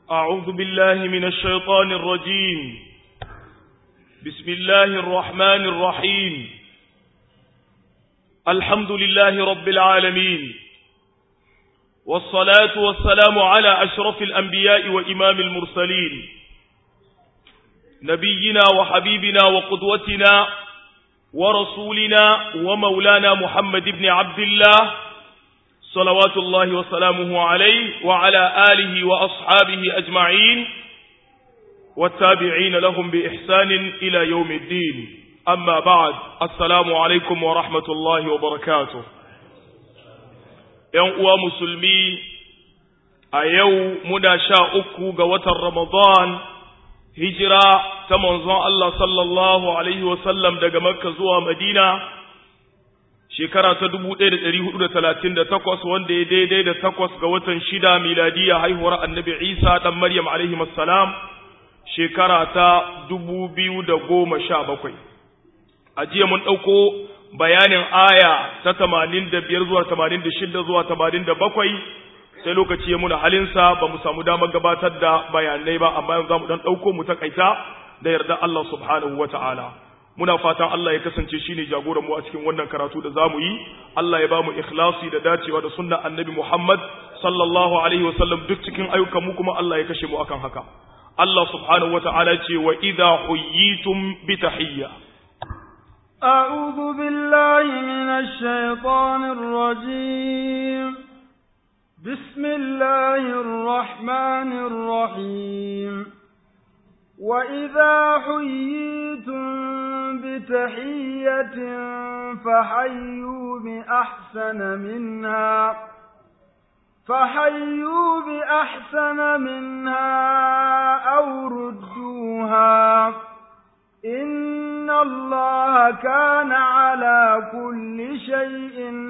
أعوذ بالله من الشيطان الرجيم بسم الله الرحمن الرحيم الحمد لله رب العالمين والصلاة والسلام على أشرف الأنبياء وإمام المرسلين نبينا وحبيبنا وقدوتنا ورسولنا ومولانا محمد بن عبد الله صلوات الله وسلامه عليه وعلى آله وأصحابه أجمعين والتابعين لهم بإحسان إلى يوم الدين أما بعد السلام عليكم ورحمة الله وبركاته ينقوى مسلمي أيو مدى شاءك قوة رمضان هجرة تمنظر الله صلى الله عليه وسلم دقى مكة زوى مدينة shekara ta dubu ɗaya da ɗari hudu da talatin da takwas wanda ya daidai da takwas ga watan shida miladiya haihuwar annabi isa ɗan maryam alaihi salam shekara ta dubu biyu da goma sha bakwai a jiya mun ɗauko bayanin aya ta tamanin da biyar zuwa tamanin da shida zuwa tamanin da bakwai sai lokaci ya muna halinsa ba mu samu damar gabatar da bayanai ba amma yanzu za mu ɗan ɗauko mu takaita da yarda Allah subhanahu wa ta'ala muna fatan Allah ya kasance shine jagoran mu a cikin wannan karatu da zamu yi Allah ya bamu ikhlasi da dacewa da sunnar annabi Muhammad sallallahu alaihi wasallam duk cikin ayyukan mu kuma Allah ya kashe mu akan haka Allah subhanahu wata'ala ce wa idha huyitum bi tahiyya أعوذ بالله من الشيطان الرجيم بسم الله الرحمن الرحيم وإذا حييتم بتحية فحيوا بأحسن منها فحيوا بأحسن منها أو ردوها إن الله كان على كل شيء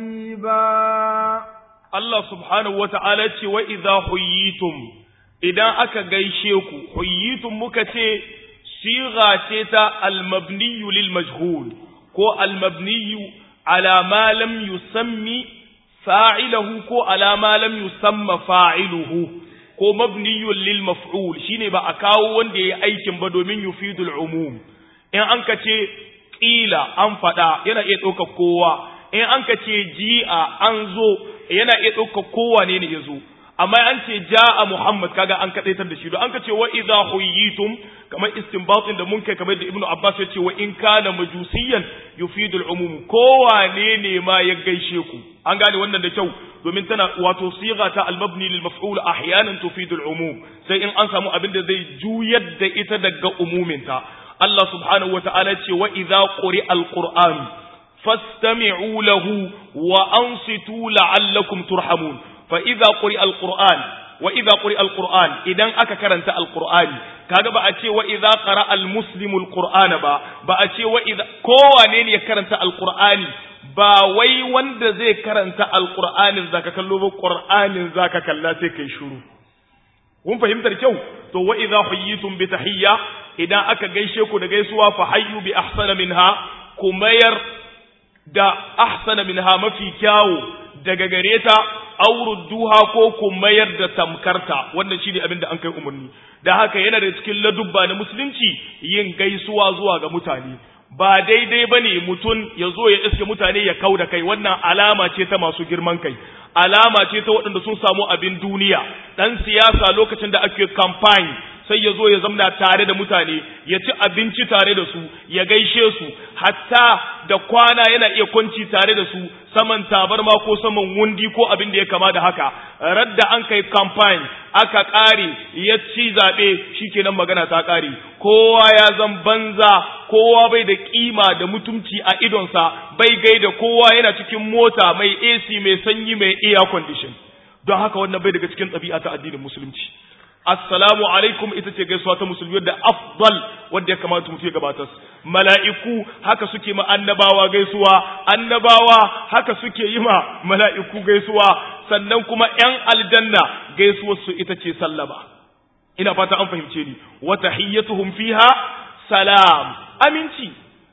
حسيبا الله سبحانه وتعالى وإذا حييتم idan aka gaishe ku huyitum muka ce siga ce ta almabniyu lil majhul ko almabniyu ala ma lam yusammi fa'ilahu ko ala ma lam yusamma fa'iluhu ko mabniyun lil maf'ul shine ba a kawo wanda yayi aikin ba domin yufidul umum in an ka ce qila an fada yana iya ɗauka kowa in an ka ce ji'a an zo yana iya ɗauka kowa ne ne ya zo amma an ce ja'a Muhammad kaga an kadaitar da shi don an ka ce wa idza huyitum kamar istinbatin da mun kai kamar da Ibn Abbas ya ce wa in kana majusiyan yufidul umum kowane ne ma ya gaishe ku an gane wannan da kyau domin tana wato siga ta al-mabni lil maf'ul ahyanan tufidul umum sai in an samu abin da zai juyar da ita daga umuminta Allah subhanahu wata'ala ce wa idza quri'a al-qur'an fastami'u lahu wa ansitu la'allakum turhamun فإذا قرئ القرآن وإذا قرئ القرآن إذا أكا كرنت القرآن kaga ba a ce wa idza qara al muslimu al qur'ana ba ba a ce wa idza kowane ne ya karanta al qur'ani ba wai wanda zai karanta al qur'anin zaka kallo ba qur'anin zaka kalla sai kai shiru kun fahimtar kyau to wa idza huyitum bi tahiyya idan aka gaishe ku da gaisuwa fa hayyu bi ahsana minha kumayar da ahsana minha mafi kyawu daga gare ta duha ko ku mayar da tamkarta wannan shine abin da an kai umarni da haka yana da cikin ladubba na musulunci yin gaisuwa zuwa ga mutane ba daidai bane mutum ya zo ya iske mutane ya kau da kai wannan alama ce ta masu girman kai alama ce ta waɗanda sun samu abin duniya ɗan siyasa lokacin da ake campaign sai ya zo ya zamna tare da mutane ya ci abinci tare da su ya gaishe su hatta da kwana yana iya kwanci tare da su saman tabarma ko saman wundi ko abin da ya kama da haka radda an kai campaign aka ƙare ya ci zaɓe shikenan magana ta ƙare kowa ya zan banza kowa bai da kima da mutumci a idonsa bai gaida kowa yana cikin mota mai AC mai sanyi mai air condition don haka wannan bai daga cikin ɗabi'a ta addinin musulunci assalamu alaikum ita ce gaisuwa ta musulmi da afdal wanda ya kamata mutum ya gabatar mala'iku haka suke ma annabawa gaisuwa annabawa haka suke yi ma mala'iku gaisuwa sannan kuma ‘yan aljanna gaisuwar su ita ce sallama ina fata an fahimce ni wa tahiyyatuhum fiha salam aminci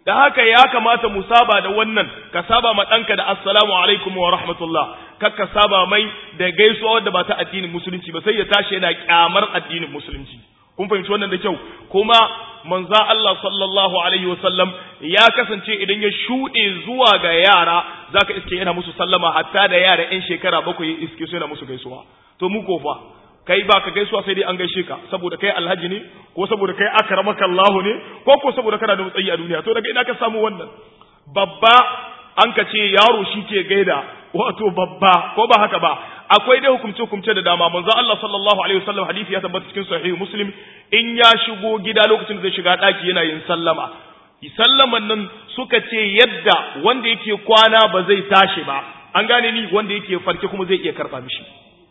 da haka ya kamata mu saba da wannan ka saba ma ɗanka da assalamu alaikum wa rahmatullah kar ka saba mai da gaisuwa wadda ba ta addinin musulunci ba sai ya tashi yana kyamar addinin musulunci kun fahimci wannan da kyau kuma manza Allah sallallahu alaihi wasallam ya kasance idan ya shuɗe zuwa ga yara zaka iske yana musu sallama hatta da yara yan shekara bakwai iske su yana musu gaisuwa to mu ko fa kai ba ka gaisuwa sai dai an gaishe ka saboda kai alhaji ne ko saboda kai akramaka Allah ne ko ko saboda kana da matsayi a duniya to daga ina ka samu wannan babba an ka ce yaro shi ke gaida wato babba ko ba haka ba akwai dai hukumce hukumce da dama manzo Allah sallallahu alaihi wasallam hadisi ya tabbata cikin sahih muslim in ya shigo gida lokacin da zai shiga daki yana yin sallama sallaman nan suka ce yadda wanda yake kwana ba zai tashi ba an gane ni wanda yake farke kuma zai iya karba mishi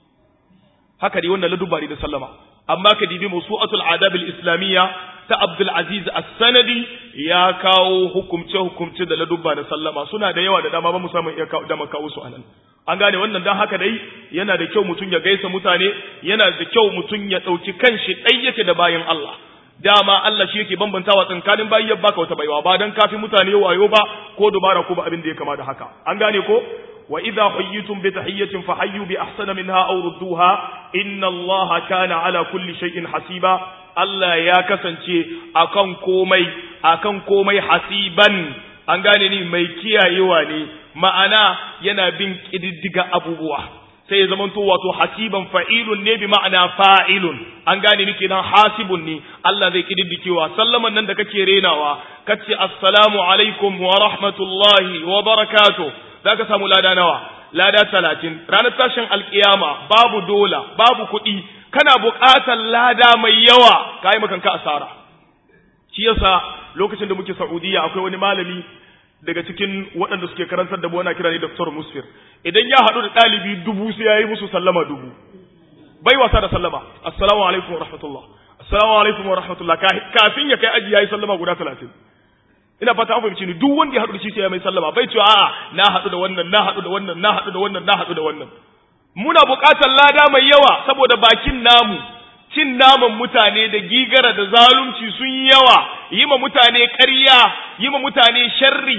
haka dai wannan ladubari da sallama amma ka dibi musu'atul adab al-islamiyya ta Abdul Aziz As-Sanadi ya kawo hukumce hukumce da ladubba da sallama suna da yawa da dama ba mu samu iya da makawo su anan an gane wannan dan haka dai yana da kyau mutun ya gaisa mutane yana da kyau mutun ya dauki kanshi dai yake da bayin Allah dama Allah shi yake bambantawa tsakanin bayi ya baka wata baiwa ba dan kafi mutane wayo ba ko dubara ko ba abin da ya kama da haka an gane ko وإذا حييتم بتحية فحيوا بأحسن منها أو ردوها إن الله كان على كل شيء حسيبا Allah ya kasance akan komai akan komai hasiban an gane ni mai kiyayewa ne ma'ana yana bin kididdiga abubuwa sai ya zamanto wato hasiban fa'ilun ne bi ma'ana fa'ilun an gane ni kenan hasibun ne Allah zai kididdikewa sallaman nan da kake renawa kace assalamu alaikum wa rahmatullahi wa barakatuh za ka samu lada nawa lada talatin ranar tashin alkiyama babu dola babu kuɗi kana buƙatar lada mai yawa ka yi makanka asara shi yasa lokacin da muke saudiya akwai wani malami daga cikin waɗanda suke karantar da ana kira ne Dr. Musfir idan ya haɗu da ɗalibi dubu sai ya yi musu sallama dubu bai wasa da sallama assalamu alaikum wa rahmatullah assalamu alaikum wa rahmatullah kafin ya kai aji ya yi sallama guda talatin ina fata an fahimci ni duk wanda ya haɗu da shi sai ya mai sallama bai cewa a'a na haɗu da wannan na haɗu da wannan na haɗu da wannan na haɗu da wannan muna buƙatar lada mai yawa saboda bakin namu cin naman mutane da gigara da zalunci sun yawa yi ma mutane ƙarya yi ma mutane sharri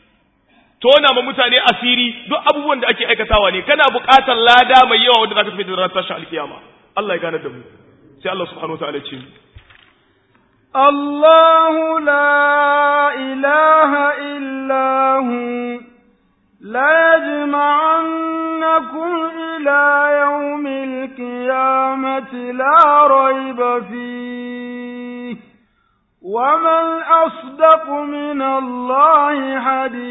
tona ma mutane asiri duk abubuwan da ake aikatawa ne kana buƙatar lada mai yawa wanda zaka tafi da ranar tashin alkiyama Allah ya gane da mu sai Allah subhanahu wa ta'ala ya ce الله لا إله إلا هو لا يجمعنكم إلى يوم القيامة لا ريب فيه ومن أصدق من الله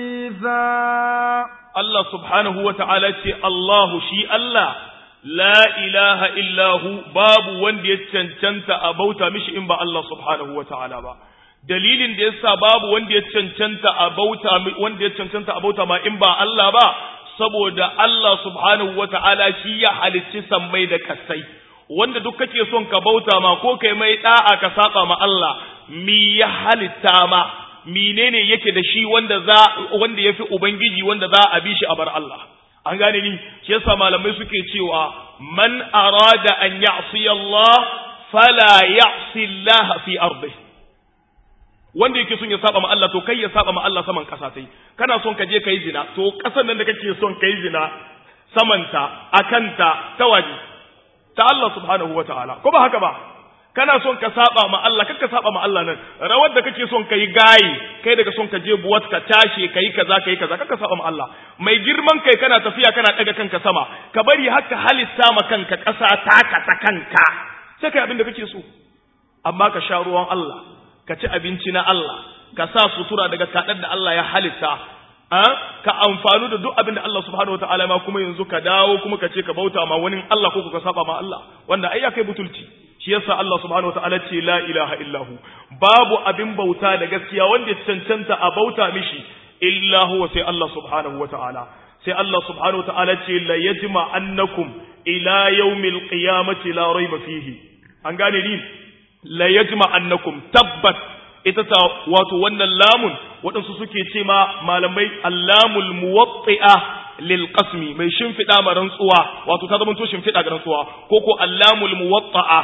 حديثا الله سبحانه وتعالى الله شيء الله la ilaha illahu babu wanda ya cancanta a bauta mishi in ba Allah subhanahu wa ta'ala ba dalilin da yasa babu wanda ya cancanta a bauta wanda ya cancanta a bauta ma in ba Allah ba saboda Allah subhanahu wa ta'ala shi ya halicci sammai da kasai wanda duk kake son ka bauta ma ko kai mai da'a ka saba ma Allah mi ya halitta ma menene yake da shi wanda za wanda yafi ubangiji wanda za a bi shi a bar Allah an gane ni shi yasa malamai suke cewa man arada an ya'si Allah fala ya'si Allah fi ardi wanda yake son ya saba ma Allah to kai ya saba ma Allah saman kasa sai kana son ka je kai zina to kasan nan da kake son kai zina samanta akanta ta waje ta Allah subhanahu wataala ko ba haka ba kana son ka saba ma Allah kakka saba ma Allah nan rawar da kake son kai gayi kai daga son ka je buwat ka tashi kai kaza kai kaza kakka saba ma Allah mai girman kai kana tafiya kana daga kanka sama ka bari haka halitta ma kanka kasa taka ta kanka sai kai abin da kake so amma ka sha ruwan Allah ka ci abinci na Allah ka sa sutura daga kadar da Allah ya halitta ka amfanu da duk abin da Allah subhanahu wataala ma kuma yanzu ka dawo kuma ka ce ka bauta ma wani Allah ko ka saba ma Allah wanda ai ya kai butulci shi yasa Allah subhanahu wataala ce la ilaha illahu babu abin bauta da gaskiya wanda ya cancanta a bauta mishi illa huwa sai Allah subhanahu wataala sai Allah subhanahu wataala ce la yajma annakum ila yawmil qiyamati la rayba fihi an gane ni la yajma annakum tabbat ita ta wato wannan lamun waɗansu suke ce ma malamai allamul muwatti'a lil qasmi mai shimfiɗa ma rantsuwa wato ta zama to shimfiɗa ga rantsuwa ko ko allamul muwatta'a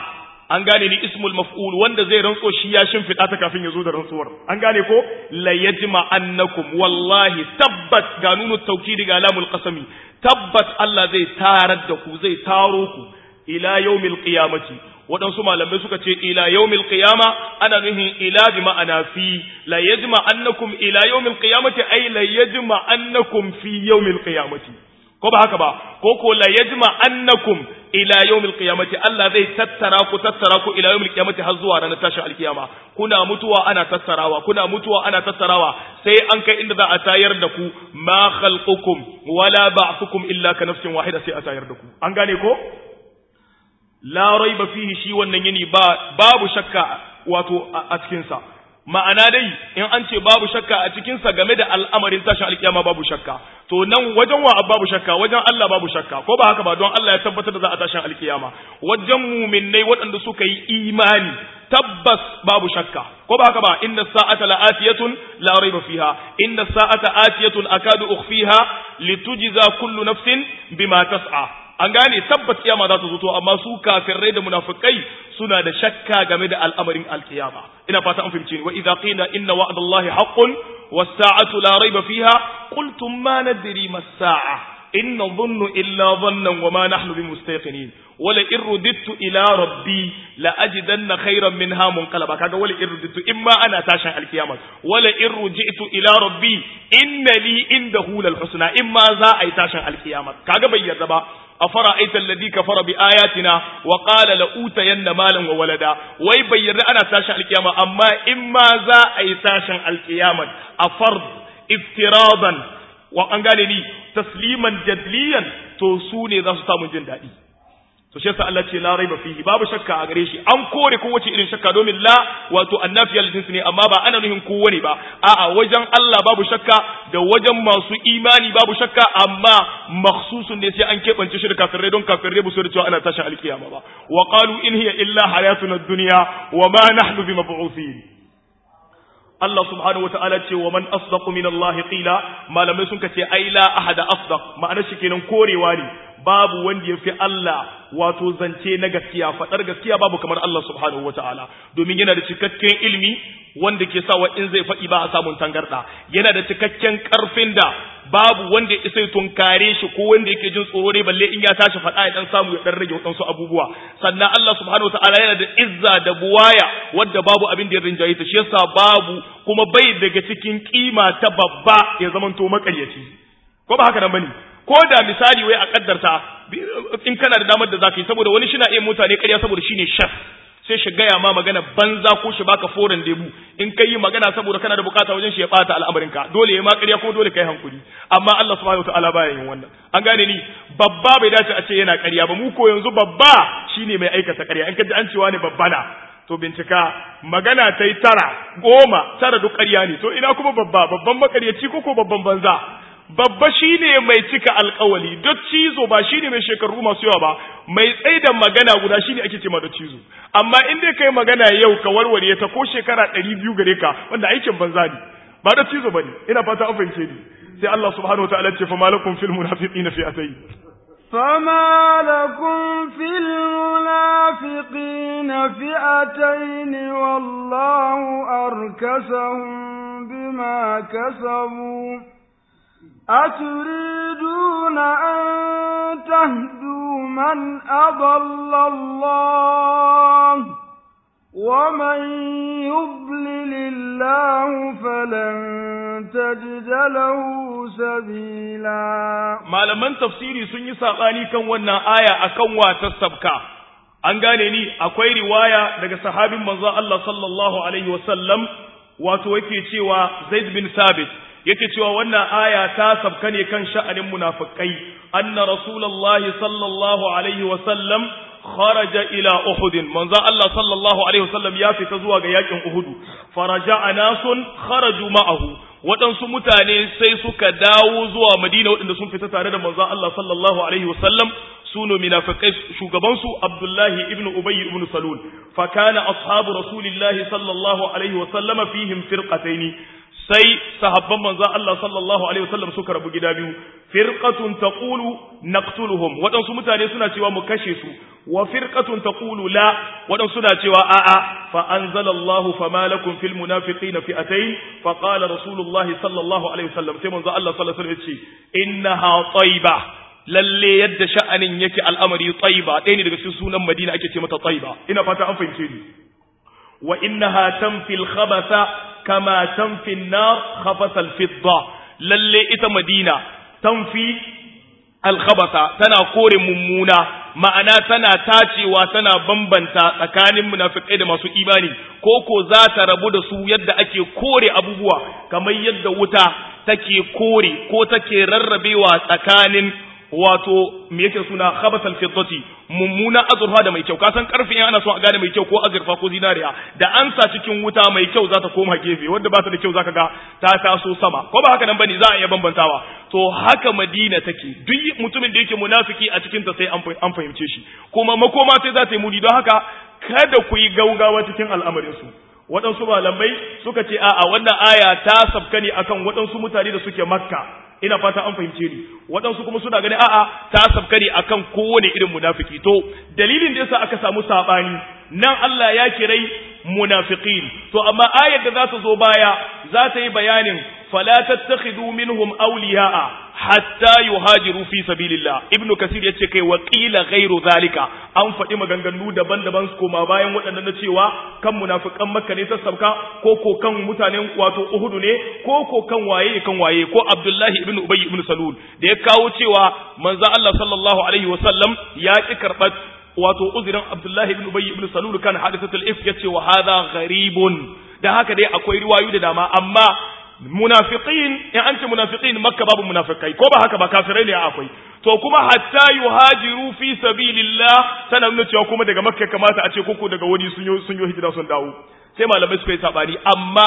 an gane ni ismul maf'ul wanda zai rantso shi ya shimfiɗa ta kafin ya zo da rantsuwar an gane ko la yajma annakum wallahi tabbat ga nunu tawkidi ga lamul qasami tabbat Allah zai tarar da ku zai taro ku ila yawmil qiyamati waɗansu malamai suka ce ila yawmil qiyama ana nuhin ila bi ma'ana fi la yajma annakum ila yawmil qiyamati ay la yajma annakum fi yawmil qiyamati ko ba haka ba ko ko la yajma annakum ila yawmil qiyamati Allah zai tattara ku tattara ku ila yawmil qiyamati har zuwa ranar tashin alkiyama kuna mutuwa ana tattarawa kuna mutuwa ana tattarawa sai an kai inda za a tayar da ku ma khalqukum wala ba'thukum illa ka nafsin wahida sai a tayar da ku an gane ko la raiba fihi shi wannan yini ba babu shakka wato a cikin sa ma'ana dai in an ce babu shakka a cikin sa game da al'amarin tashin alkiyama babu shakka to nan wajen wa babu shakka wajen Allah babu shakka ko ba haka ba don Allah ya tabbatar da za a tashin alkiyama wajen mu'minnai waɗanda suka yi imani tabbas babu shakka ko ba haka ba inna sa'ata la'atiyatun la raiba fiha inna sa'ata atiyatun akadu ukhfiha litujza kullu nafsin bima tas'a an gane tabbas kiyama za ta zo to amma su kafirai da munafikai suna da shakka game da al'amarin alkiyama ina fata an fahimce ni wa idza qila inna wa'dallahi haqqun was-sa'atu la rayba fiha qultum ma nadri mas-sa'a in nadhunnu illa dhannan wa ma nahnu bimustaqinin wala in rudittu ila rabbi la ajidanna khayran minha munqalaba kaga wala in rudittu imma ana tashin alkiyama wala in ruji'tu ila rabbi inna li indahu lal husna imma za a yi tashin alkiyama kaga bai yarda ba أفرأيت الذي كفر بآياتنا وقال لأوتين مالا وولدا وي بير أنا تاشا القيامة أما إما ذا أي تاشا القيامة أفرض افتراضا وأن قال لي تسليما جدليا توسوني ذا ستام جندائي to shi yasa Allah ce la raiba fihi babu shakka a gare shi an kore kowace irin shakka domin la wato annafiya jinsi ne amma ba ana nuhin kowane ba a'a wajen Allah babu shakka da wajen masu imani babu shakka amma makhsusun ne sai an keɓance shi da kafirai don kafirai ba su da cewa ana tashin alkiyama ba wa qalu in hiya illa hayatuna dunya wa ma nahnu bimab'uthin Allah subhanahu wa ta'ala ce wa man asdaqu min Allah qila malamai sun kace ai la ahada asdaq ma'ana shi kenan korewa ne babu wanda ya fi Allah wato zance na gaskiya faɗar gaskiya babu kamar Allah subhanahu wata'ala domin yana da cikakken ilmi wanda ke sawa in zai faɗi ba a samun tangarɗa yana da cikakken ƙarfin da babu wanda ya isa tunkare shi ko wanda yake jin tsoro ne balle in ya tashi faɗa ya dan samu ya dan rage waɗansu abubuwa sannan Allah subhanahu wata'ala yana da izza da buwaya wadda babu abin da ya rinjaye ta shi yasa babu kuma bai daga cikin kima ta babba ya zamanto makaryaci ko ba haka nan bane ko da misali wai a kaddarta in kana da damar da zaka yi saboda wani shina iya mutane ƙarya saboda shine chef sai shi gaya ma magana banza ko shi baka foren debu in kai yi magana saboda kana da bukata wajen shi ya bata al'amarinka dole ya ma ƙarya ko dole kai hankuri amma Allah subhanahu wataala baya yin wannan an gane ni babba bai dace a ce yana ƙarya ba mu ko yanzu babba shine mai aikata ƙarya in ka ji an cewa ne babba na to bincika magana ta yi tara goma tara duk ƙarya ne to ina kuma babba babban makaryaci ko ko babban banza babba shine mai cika alkawali duk cizo ba shine mai shekaru masu yawa ba mai tsaida magana guda shine ake cewa da cizo amma in dai kai magana yau ka warware ta ko shekara 200 gare ka wanda aikin banza ne ba da cizo bane ina fata an fahimce ni sai Allah subhanahu wataala ya ce fa malakum fil munafiqina fi atay فما لكم في المنافقين فئتين والله أركسهم بما كسبوا أتريدون أن تهدوا من أضل الله ومن يضلل الله فلن تجد له سبيلا malaman tafsiri sun yi saɓani kan wannan aya akan wata sabka an gane ni akwai riwaya daga sahabin manzo Allah sallallahu alaihi wasallam wato yake cewa Zaid bin Sabit yake cewa wannan aya ta sabka ne kan sha'anin munafikai anna rasulullahi sallallahu alaihi wa sallam kharaja ila uhud manzo Allah sallallahu alaihi wa sallam ya fita zuwa ga yakin uhud faraja nasun kharaju ma'ahu waɗansu mutane sai suka dawo zuwa madina waɗanda sun fita tare da manzo Allah sallallahu alaihi wa sallam sunu munafikai shugabansu Abdullahi ibn Ubay ibn Salul fa kana ashabu rasulillahi sallallahu alaihi wa sallama fihim firqataini sai sahabban manzon Allah sallallahu alaihi wasallam suka rabu gida biyu firqatun taqulu naqtuluhum wadansu mutane suna cewa mu kashe su wa firqatun taqulu la wadansu suna cewa a'a fa anzalallahu fama lakum fil munafiqina fi'atayn fa qala rasulullahi sallallahu alaihi wasallam sai manzon Allah sallallahu alaihi wasallam ya ce innaha tayba lalle yadda sha'anin yake al'amari tayba ɗaya ne daga cikin sunan Madina ake ce mata tayba ina fata an fahimce ni wa innaha tanfil khabatha kama tanfi nar khabasa al-fidda lalle ita Madina tanfi al-khabatha tana kore mummuna ma'ana tana tacewa tana bambanta tsakanin munafikai da masu imani ko ko za ta rabu da su yadda ake kore abubuwa kamar yadda wuta take kore ko take rarrabewa tsakanin wato me yake suna khabatal fiddati mummuna azurfa da mai kyau ka san karfin ana so a gane mai kyau ko azurfa ko zinariya da an sa cikin wuta mai kyau za ta koma gefe wanda ba ta da kyau zaka ga ta taso sama ko ba haka nan bane za a iya bambantawa to haka madina take duk mutumin da yake munafiki a cikin ta sai an fahimce shi kuma makoma sai za ta yi muni don haka kada ku yi gaugawa cikin al'amarin su waɗansu malamai suka ce a'a wannan aya ta sabka ne akan waɗansu mutane da suke makka ina fata an fahimce ni waɗansu kuma suna ganin a'a ta sabka ne akan kowane irin munafiki to dalilin da yasa aka samu sabani nan Allah ya kirai munafiqin to amma ayar da za ta zo baya za ta yi bayanin fala tattakhidu minhum awliya'a hatta yuhajiru fi sabilillah ibnu kasir yace kai wa qila ghairu zalika an faɗi maganganu daban-daban su koma bayan waɗannan na cewa kan munafikan makka ne ta sabka ko ko kan mutanen wato uhudu ne ko ko kan waye kan waye ko abdullahi ibnu ubay ibnu salul da ya kawo cewa manzo Allah sallallahu alaihi wasallam ya ki karbat wato uzirin abdullahi ibnu ubay ibnu salul kan hadisatul if yace wa hadha gharibun da haka dai akwai riwayu da dama amma munafiqin in an ce munafiqin makka babu munafikai ko ba haka ba kafirai ne akwai to kuma hatta yuhajiru fi sabilillah tana nuna cewa kuma daga makka kamata a ce koko daga wani sun yi sun yi hijira sun dawo sai malamai suka yi sabani amma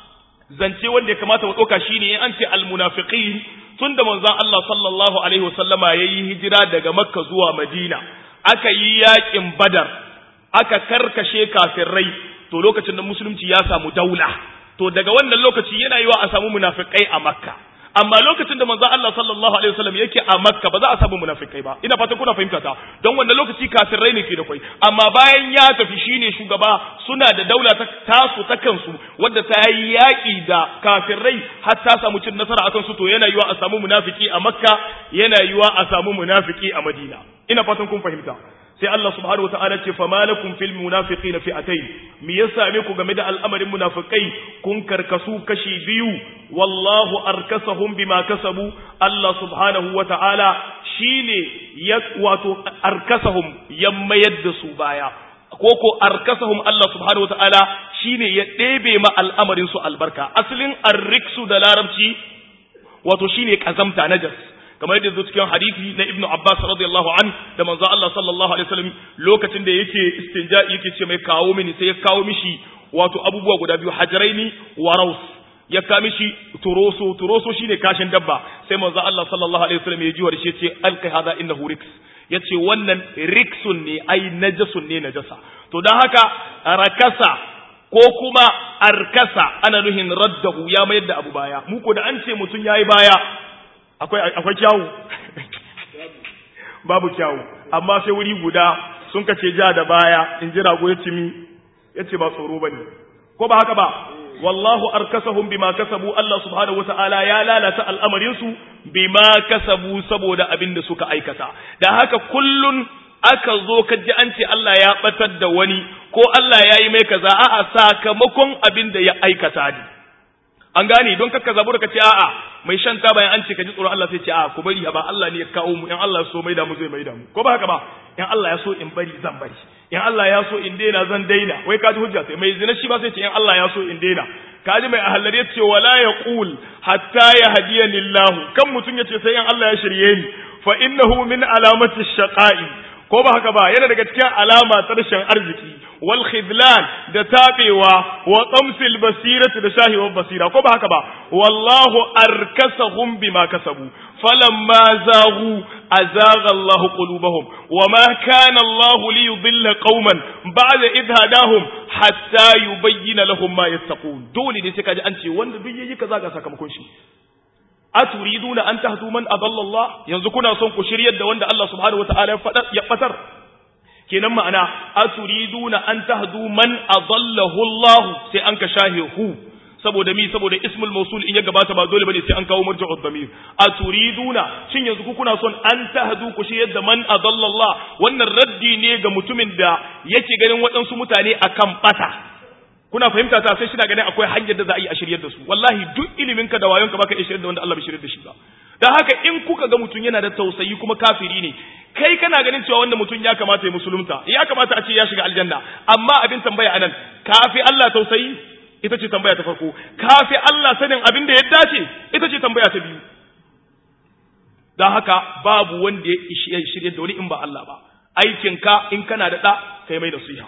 zance wanda ya kamata mu dauka shine in an ce almunafiqin tunda manzon Allah sallallahu alaihi wasallama yayi hijira daga makka zuwa madina aka yi yakin badar aka karkashe kafirai to lokacin da musulunci ya samu daula to daga wannan lokaci yana yiwa a samu munafikai a makka amma lokacin da manzo Allah sallallahu alaihi wasallam yake a makka ba za a samu munafikai ba ina fatan kuna fahimta ta don wannan lokaci kafirai ne ke da kai amma bayan ya tafi shine shugaba suna da daula ta tasu ta kansu wadda ta yi yaki da kafirai har ta samu cin nasara akan su to yana yiwa a samu munafiki a makka yana yiwa a samu munafiki a madina ina fatan kun fahimta sai Allah subhanahu wataala ce fa malakum fil munafiqina fi'atayn me ya same ku game da al'amarin munafikai kun karkasu kashi biyu wallahu arkasahum bima kasabu Allah subhanahu wataala shine ya wato arkasahum ya mayar da su baya ko ko arkasahum Allah subhanahu wataala shine ya ɗebe ma al'amarin su albarka asalin arriksu da larabci wato shine kazamta najas kamar yadda zo cikin hadisi na Ibn Abbas radiyallahu an da manzo Allah sallallahu alaihi wasallam lokacin da yake istinja yake ce mai kawo mini sai ya kawo mishi wato abubuwa guda biyu hajaraini wa raus ya kawo mishi turoso turoso shine kashin dabba sai manzo Allah sallallahu alaihi wasallam ya ji wa shi ce alqi hada innahu riks yace wannan riksun ne ai najasun ne najasa to dan haka rakasa ko kuma arkasa ana nuhin raddahu ya mayar da abu baya mu ko da an ce mutun yayi baya akwai kyawu babu kyawu amma sai wuri guda sun kace ja da baya in ji rago ya cimi ya ce ba tsoro ba ne ko ba haka ba wallahu arkasahum bima kasabu Allah subhanahu wata'ala ya lalata al'amarinsu bima kasabu saboda abin da suka aikata da haka kullun aka zo ka ji an ce Allah ya batar da wani ko Allah ya yi mai kaza a'a sakamakon abin da ya aikata ne an gane don kakka zabura ka ce a'a mai shan ta bayan an ce ka ji tsoron Allah sai ce a'a ku bari ba Allah ne ya kawo mu in Allah ya so mai da mu zai mai da mu ko ba haka ba in Allah ya so in bari zan bari in Allah ya so in daina zan daina wai ka ji hujja sai mai zina shi ba sai ce in Allah ya so in daina ka ji mai ahallari ya ce wala yaqul hatta yahdiyani Allah kan mutun ya ce sai in Allah ya shirye ni fa innahu min alamati shaqa'i ko ba haka ba yana daga cikin alama ta rashin arziki wal khidlan da tabewa wa tamsil basirati da shahiwar basira ko ba haka ba wallahu arkasahum bima kasabu falamma zaghu azagha Allahu qulubahum wama kana Allahu liyudilla qauman ba'da idh hadahum hatta yubayyana lahum ma yattaqun dole ne sai kaji an ce wanda duk yayi kaza ga sakamakon shi aturiduna an tahdu man adalla Allah yanzu kuna son ku shiryar da wanda Allah subhanahu wataala ya fatar kenan ma'ana aturiduna an tahdu man adallahu Allah sai an ka shahihu saboda mi saboda ismul mausul in ya gabata ba dole bane sai an kawo marja'ud damir aturiduna shin yanzu ku kuna son an tahdu ku shi yadda man adalla Allah wannan raddi ne ga mutumin da yake ganin waɗansu mutane akan bata kuna fahimta ta sai shina ganin akwai hanyar da za a yi a shiryar da su wallahi duk ilimin ka da wayon ka baka iya shiryar da wanda Allah bai shiryar da shi ba dan haka in kuka ga mutum yana da tausayi kuma kafiri ne kai kana ganin cewa wanda mutum ya kamata ya musulunta ya kamata a ce ya shiga aljanna amma abin tambaya anan kafi Allah tausayi ita ce tambaya ta farko kafi Allah sanin abin da ya dace ita ce tambaya ta biyu don haka babu wanda ya shirya da wani in ba Allah ba aikinka in kana da ɗa kai mai nasiha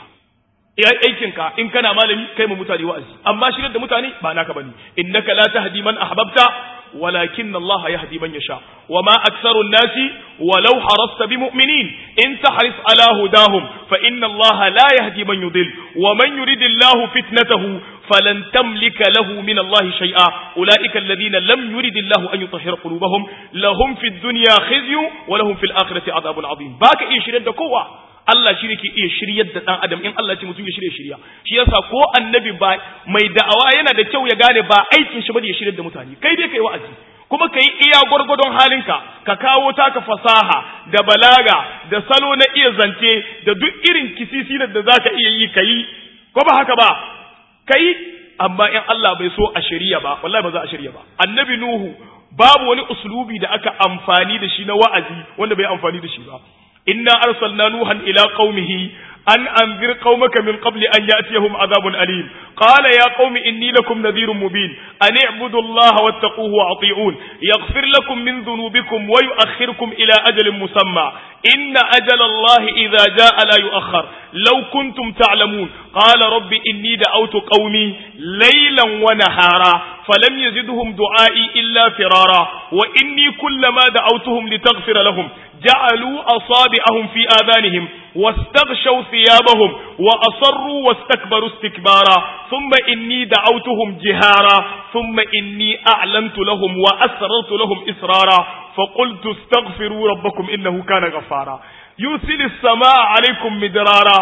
aikinka in kana malami kai mu mutane wa'azi amma shirya da mutane ba naka bane innaka la tahdi man ahbabta ولكن الله يهدي من يشاء وما أكثر الناس ولو حرصت بمؤمنين إن تحرص على هداهم فإن الله لا يهدي من يضل ومن يريد الله فتنته فلن تملك له من الله شيئا أولئك الذين لم يرد الله أن يطهر قلوبهم لهم في الدنيا خزي ولهم في الآخرة عذاب عظيم باك إيه شريد قوة Allah shi ne ke iya shiryar da ɗan adam in Allah ce mutum ya shirya shirya shi yasa ko annabi ba mai da'awa yana da kyau ya gane ba aikin shi bane ya shiryar da mutane kai dai kai wa'azi kuma kai iya gwargwadon halinka ka kawo taka fasaha da balaga da salo na iya zance da duk irin kisisi da zaka iya yi kai ko ba haka ba kai amma in Allah bai so a shirya ba wallahi ba za a shirya ba annabi nuhu babu wani uslubi da aka amfani da shi na wa'azi wanda bai amfani da shi ba إنا أرسلنا نوحا إلى قومه أن أنذر قومك من قبل أن يأتيهم عذاب أليم قال يا قوم إني لكم نذير مبين أن اعبدوا الله واتقوه وأطيعون يغفر لكم من ذنوبكم ويؤخركم إلى أجل مسمى إن أجل الله إذا جاء لا يؤخر لو كنتم تعلمون قال رب إني دعوت قومي ليلا ونهارا فلم يزدهم دعائي إلا فرارا وإني كلما دعوتهم لتغفر لهم جعلوا أصابعهم في آذانهم واستغشوا ثيابهم وأصروا واستكبروا استكبارا ثم إني دعوتهم جهارا ثم إني أعلنت لهم وأسررت لهم إسرارا فقلت استغفروا ربكم إنه كان غفارا يرسل السماء عليكم مدرارا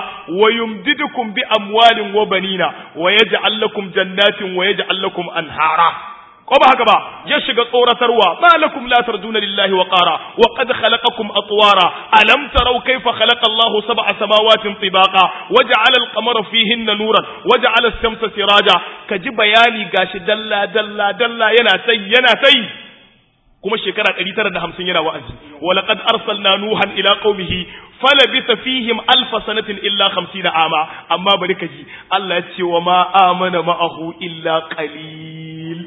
ويمددكم بأموال وبنين ويجعل لكم جنات ويجعل لكم أنهارا ko ba haka ba ya shiga tsoratarwa ma lakum la tarjuna lillahi wa qara wa qad khalaqakum atwara alam taraw kayfa khalaqa Allahu sab'a samawatin tibaqa waja'ala al-qamara fihinna nuran waja'ala as-shamsa siraja kaji bayani gashi dalla dalla dalla yana tai yana tai kuma shekara 950 yana wa'azi wa laqad arsalna nuhan ila qaumihi falabitha fihim alf sanatin illa 50 ama amma bari kaji Allah ya ce wa ma amana ma'ahu illa qalil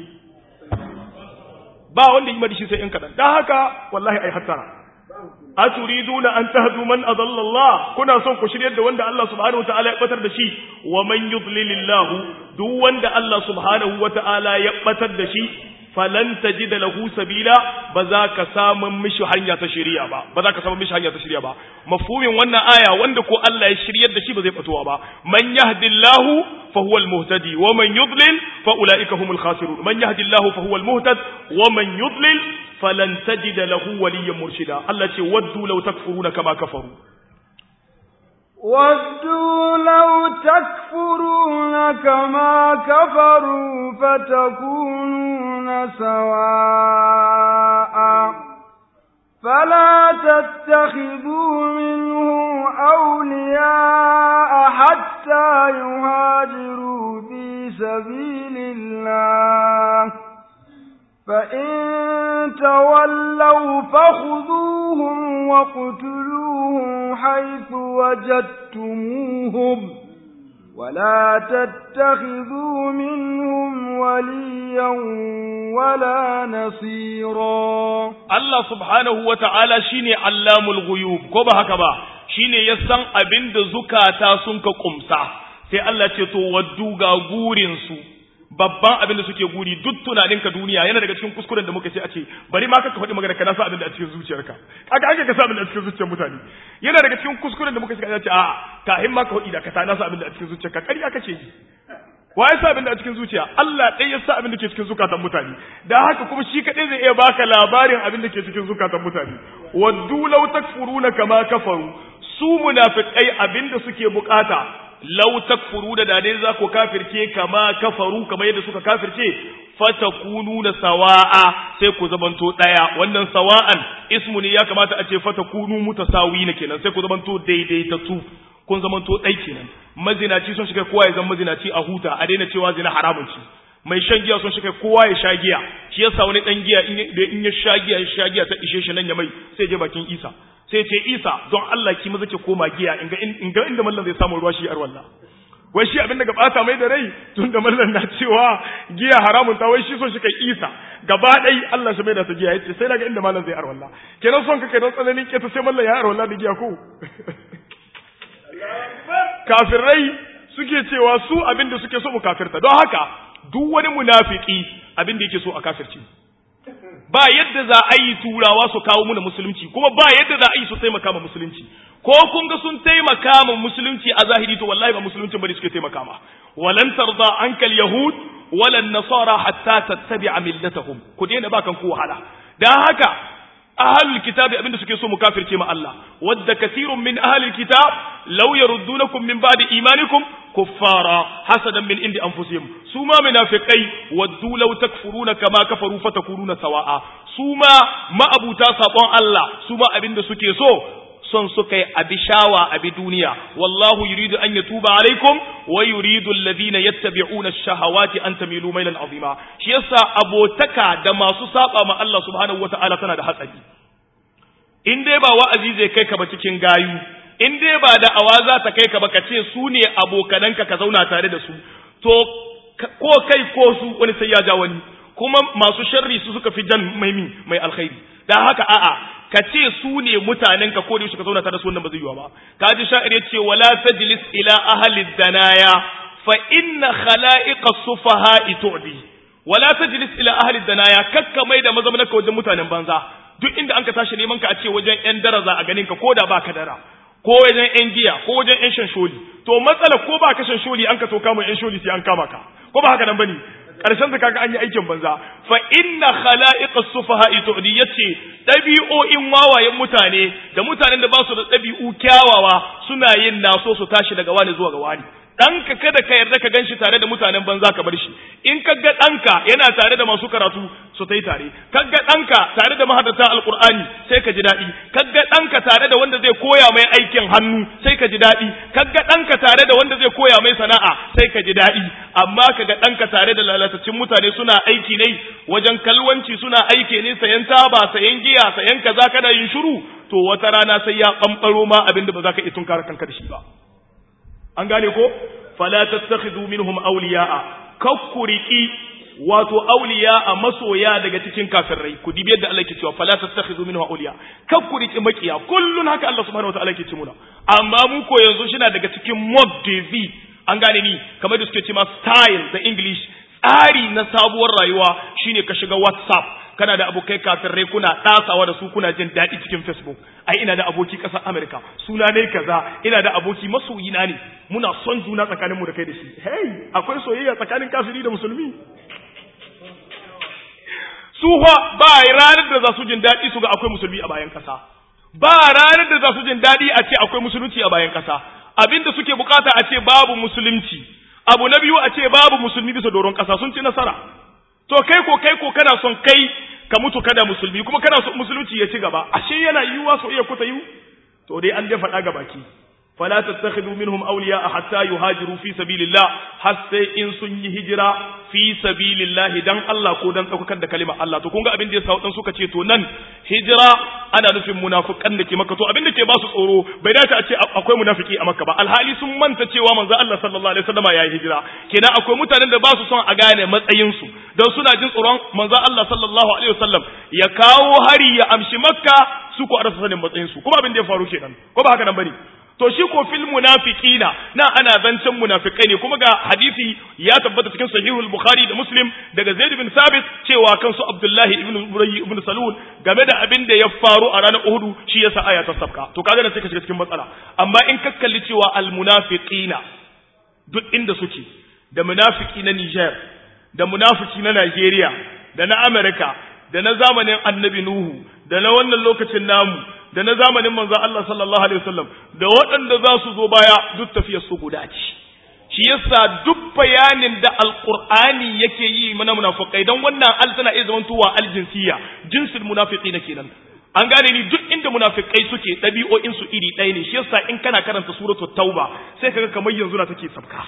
ba wanda yi madishi sai in kadan dan haka wallahi ai hattara aturiduna an tahdu man adalla Allah kuna son ku shiryar da wanda Allah subhanahu wataala ya batar da shi wa man yudlilillahu duk wanda Allah subhanahu wataala ya batar da shi falan tajida lahu sabila ba za ka samu mishi hanya ta shari'a ba ba za ka samu mishi hanya ta shari'a ba mafhumin wannan aya wanda ko Allah ya shiryar da shi ba zai fatuwa ba man yahdillahu fa huwa almuhtadi wa man yudlil fa ulaika humul khasirun man yahdillahu fa huwa almuhtad wa man yudlil falan tajida lahu waliyyan murshida Allah ce waddu law takfuruna kama kafaru ودوا لو تكفرون كما كفروا فتكونون سواء فلا تتخذوا منهم أولياء حتى يهاجروا في سبيل الله فإن تولوا فخذوهم واقتلوهم حيث وجدتموهم ولا تتخذوا منهم وليا ولا نصيرا Allah subhanahu wa ta'ala shi ne allamul guyub, ko ba haka ba, shi ne ya san abin da zukata sun ka kumsa, sai Allah ce to waddu ga gurinsu, babban abin da suke guri duk tunanin ka duniya yana daga cikin kuskuren da muka ce a ce bari ma ka faɗi magana ka nasa abin da a cikin zuciyarka kaga aka ka sa abin da a cikin zuciyar mutane yana daga cikin kuskuren da muka ce a ce a kahin ma ka faɗi da ka ta nasa abin da a cikin zuciyarka ƙarya kace yi wa ya sa abin da a cikin zuciya Allah ɗaya ya sa abin da ke cikin zukatan mutane da haka kuma shi kaɗai zai iya baka labarin abin da ke cikin zukatan mutane waddu law takfuruna kama kafaru su munafiqai abin da suke bukata law takfuru da dade za ku kafirce kama kafaru kama yadda suka kafirce fatakununa sawa'a sai ku zamanto daya wannan sawa'an ismu ne ya kamata a ce fatakunu mutasawina kenan sai ku zamanto daidaitatu kun zamanto dai kenan mazinaci sun shiga kowa ya zama mazinaci a huta a daina cewa zina haramun ci mai shan giya sun shiga kowa ya sha giya shi yasa wani dan giya in ya sha giya ya sha giya ta ishe shi nan ya mai sai je bakin Isa sai ce Isa don Allah ki maza ke koma giya in ga in ga inda mallan zai samu ruwa shi ar wallah wai shi abin da ga bata mai da rai tun da mallan na cewa giya haramun ta wai shi son shi kai Isa gaba dai Allah shi mai da ta giya yace sai daga inda mallan zai ar wallah kenan son ka kai don tsananin ke ta sai mallan ya ar wallah da giya ko kafirai suke cewa su abin da suke so mu kafirta don haka duk wani munafiki abin da yake so a kafirci ba yadda za a yi turawa su kawo muna musulunci kuma ba yadda za a yi su taimaka ma musulunci ko kun ga sun taimaka ma musulunci a zahiri to wallahi ba musulunci bane suke taimaka ma walan tarda ankal yahud walan nasara hatta tattabi'a millatahum ku daina ba kan ku wahala dan haka ahlul kitabi abinda suke so mu kafirce ma Allah wadda kathirun min ahlil kitab law yaruddunakum min ba'di imanikum kuffara hasadan min indi anfusihim su ma munafiqai waddu law takfuruna kama kafaru fatakununa sawa'a su ma ma'abuta sabon Allah su ma abinda suke so son suka yi abi shawa abi duniya wallahu yuridu an yatuba alaikum wa yuridu alladhina yattabi'una ash-shahawati an tamilu mailan azima shi yasa abotaka da masu saba ma Allah subhanahu wata'ala tana da hatsari in dai ba wa'azi zai kai ka ba cikin gayu in dai ba da awa za ta kai ka ba ka ce su ne abokananka ka zauna tare da su to ko kai ko su wani sai ya ja wani kuma masu sharri su suka fi jan maimi mai alkhairi dan haka a'a ka ce su ne mutanen ka ko da ka zauna tare da su wannan ba zai yiwa ba ka ji sha'ir ya ce wala tajlis ila ahli danaya fa inna khala'iqa sufaha'i tu'di wala tajlis ila ahli danaya kakka mai da mazamnaka wajen mutanen banza duk inda an ka tashi neman ka a ce wajen yan daraza a ganin ka ko da baka dara ko wajen yan giya ko wajen yan shansholi to matsala ko ba ka shansholi an ka to kama yan sholi sai an kama ka ko ba haka nan bane karshen sa kaga an yi aikin banza fa inna khala'iqa sufaha'i tu'di yace dabi'o'in wawayen mutane da mutanen da ba su da dabi'u kyawawa suna yin naso su tashi daga wani zuwa ga wani ɗanka kada ka yarda ka ganshi tare da mutanen banza ka bar shi in ka ga ɗanka yana tare da masu karatu su ta yi tare ka ga ɗanka tare da mahadata alƙur'ani sai ka ji daɗi ka ga ɗanka tare da wanda zai koya mai aikin hannu sai ka ji daɗi ka ga ɗanka tare da wanda zai koya mai sana'a sai ka ji daɗi amma ka ga ɗanka tare da lalatacin mutane suna aiki ne wajen kalwanci suna aiki ne sayan taba sayan giya sayan kaza kana yin shiru to wata rana sai ya ɓamɓaro ma abin da ba za ka iya tunkara kanka da shi ba an gane ko fala tattakhidhu minhum awliya'a kakkuriki wato awliya'a masoya daga cikin kafirai ku dibi yadda Allah ke cewa fala tattakhidhu minhum awliya kakkuriki makiya kullun haka Allah subhanahu wataala ke ce muna amma mu ko yanzu shina daga cikin mod de an gane ni kamar da suke cewa style da english tsari na sabuwar rayuwa shine ka shiga whatsapp kana da abokai kafirai kuna ɗasawa da su kuna jin daɗi cikin facebook ai ina da aboki ƙasar america suna ne kaza ina da aboki masoyina ne muna son juna tsakaninmu da kai da shi hey akwai soyayya tsakanin kafiri da musulmi su ba ranar da za su jin daɗi su ga akwai musulmi a bayan ƙasa ba ranar da za su jin daɗi a ce akwai musulunci a bayan ƙasa abinda suke bukata a ce babu musulunci abu na biyu a ce babu musulmi bisa doron ƙasa sun ci nasara to kai ko kai ko kana son kai ka mutu kada musulmi kuma kana son musulunci ya ci gaba ashe yana yiwuwa so iya kuta yiwu to dai an dai faɗa ga baki fala tattakhidhu minhum awliya hatta yuhajiru fi sabilillah har sai in sun yi hijira fi sabilillah dan Allah ko dan tsakakar da kalimar Allah to kun ga abin da yasa wadan suka ce to nan hijira ana nufin munafikan da ke maka to abin da ke ba su tsoro bai dace a ce akwai munafiki a makka ba alhali sun manta cewa manzo Allah sallallahu alaihi wasallam yayi hijira kenan akwai mutanen da ba su son a gane matsayin su dan suna jin tsoron manzo Allah sallallahu alaihi wasallam ya kawo hari ya amshi makka su ko arsa sanin matsayin su kuma abin da ya faru kenan ko ba haka nan bane to shi ko fil munafiqina na ana zancen munafikai ne kuma ga hadisi ya tabbata cikin sahihul bukhari da muslim daga zaid bin sabit cewa kansu abdullahi ibn ubay ibn salul game da abin da ya faru a ranar uhud shi yasa aya ta sabka to kaga da sai ka shiga cikin matsala amma in ka kalli cewa al munafiqina duk inda suke da munafiki na Niger da munafiki na Nigeria da na America da na zamanin annabi nuhu da na wannan lokacin namu da na zamanin manzon Allah sallallahu alaihi wasallam da waɗanda za su zo baya duk tafiyar su guda ce shi yasa duk bayanin da alqur'ani yake yi mana munafikai dan wannan al tana iya zamantowa aljinsiya jinsul munafiqina kenan an gane ni duk inda munafikai suke ɗabi'o'in su iri ɗaya ne shi yasa in kana karanta suratul tauba sai kaga kamar yanzu na take sabka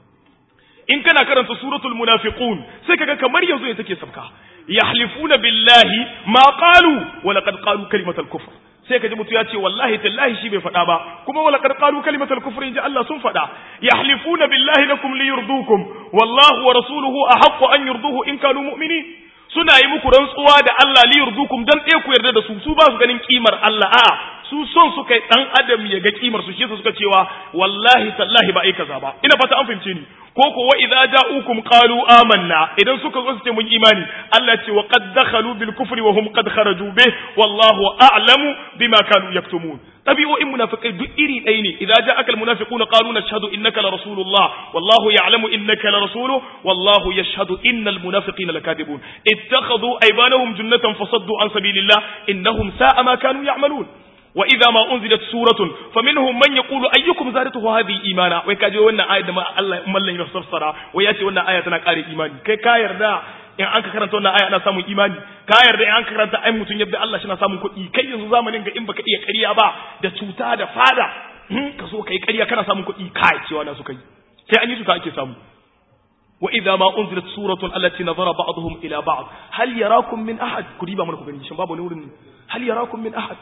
in kana karanta suratul munafiqun sai kaga kamar yanzu ne take sabka yahlifuna billahi ma qalu wa laqad qalu kalimatal kufr sai kaji mutu ya ce wallahi tallahi shi bai faɗa ba kuma wa laqad qalu kalimatal kufr inji Allah sun faɗa yahlifuna billahi lakum liyurdukum wallahu wa rasuluhu ahaqqu an yurduhu in kanu mu'minin suna yi muku rantsuwa da Allah liyurdukum dan ɗaya ku yarda da su su ba su ganin kimar Allah a'a su son su kai dan adam ya ga kimar su shi yasa suka cewa wallahi tallahi ba ai kaza ba ina fata an fahimce ni ko ko wa idza ja'ukum qalu amanna idan suka zo su ce mun imani Allah ce wa qad dakhalu bil kufri wa hum qad kharaju bih wallahu a'lamu bima kanu yaktumun tabi'o'in munafiqai duk iri ɗaya ne idza ja'aka al munafiquna qalu nashhadu innaka la rasulullah wallahu ya'lamu innaka la rasuluhu wallahu yashhadu innal munafiqina lakadibun ittakhadhu aymanahum junnatan fasaddu an sabilillah innahum sa'a ma kanu ya'malun وإذا ما أنزلت سورة فمنهم من يقول أيكم زادته هذه إيمانا ويكاجي وانا آية ما الله ملن يفسر وياتي وانا آية تنقاري إيماني كي كاير دا in an ka karanta wannan aya ana samun imani ka yarda in an ka karanta ai mutun yadda Allah shi na samun kuɗi kai yanzu zamanin ga in baka iya ƙarya ba da cuta da fada ka so kai ƙarya kana samun kuɗi kai cewa na suka yi sai an yi cuta ake samu wa idza ma unzilat suratun allati nazara ba'dhum ila ba'd hal yarakum min ahad ku diba mana ku gani shin babu ne wurin hal yarakum min ahad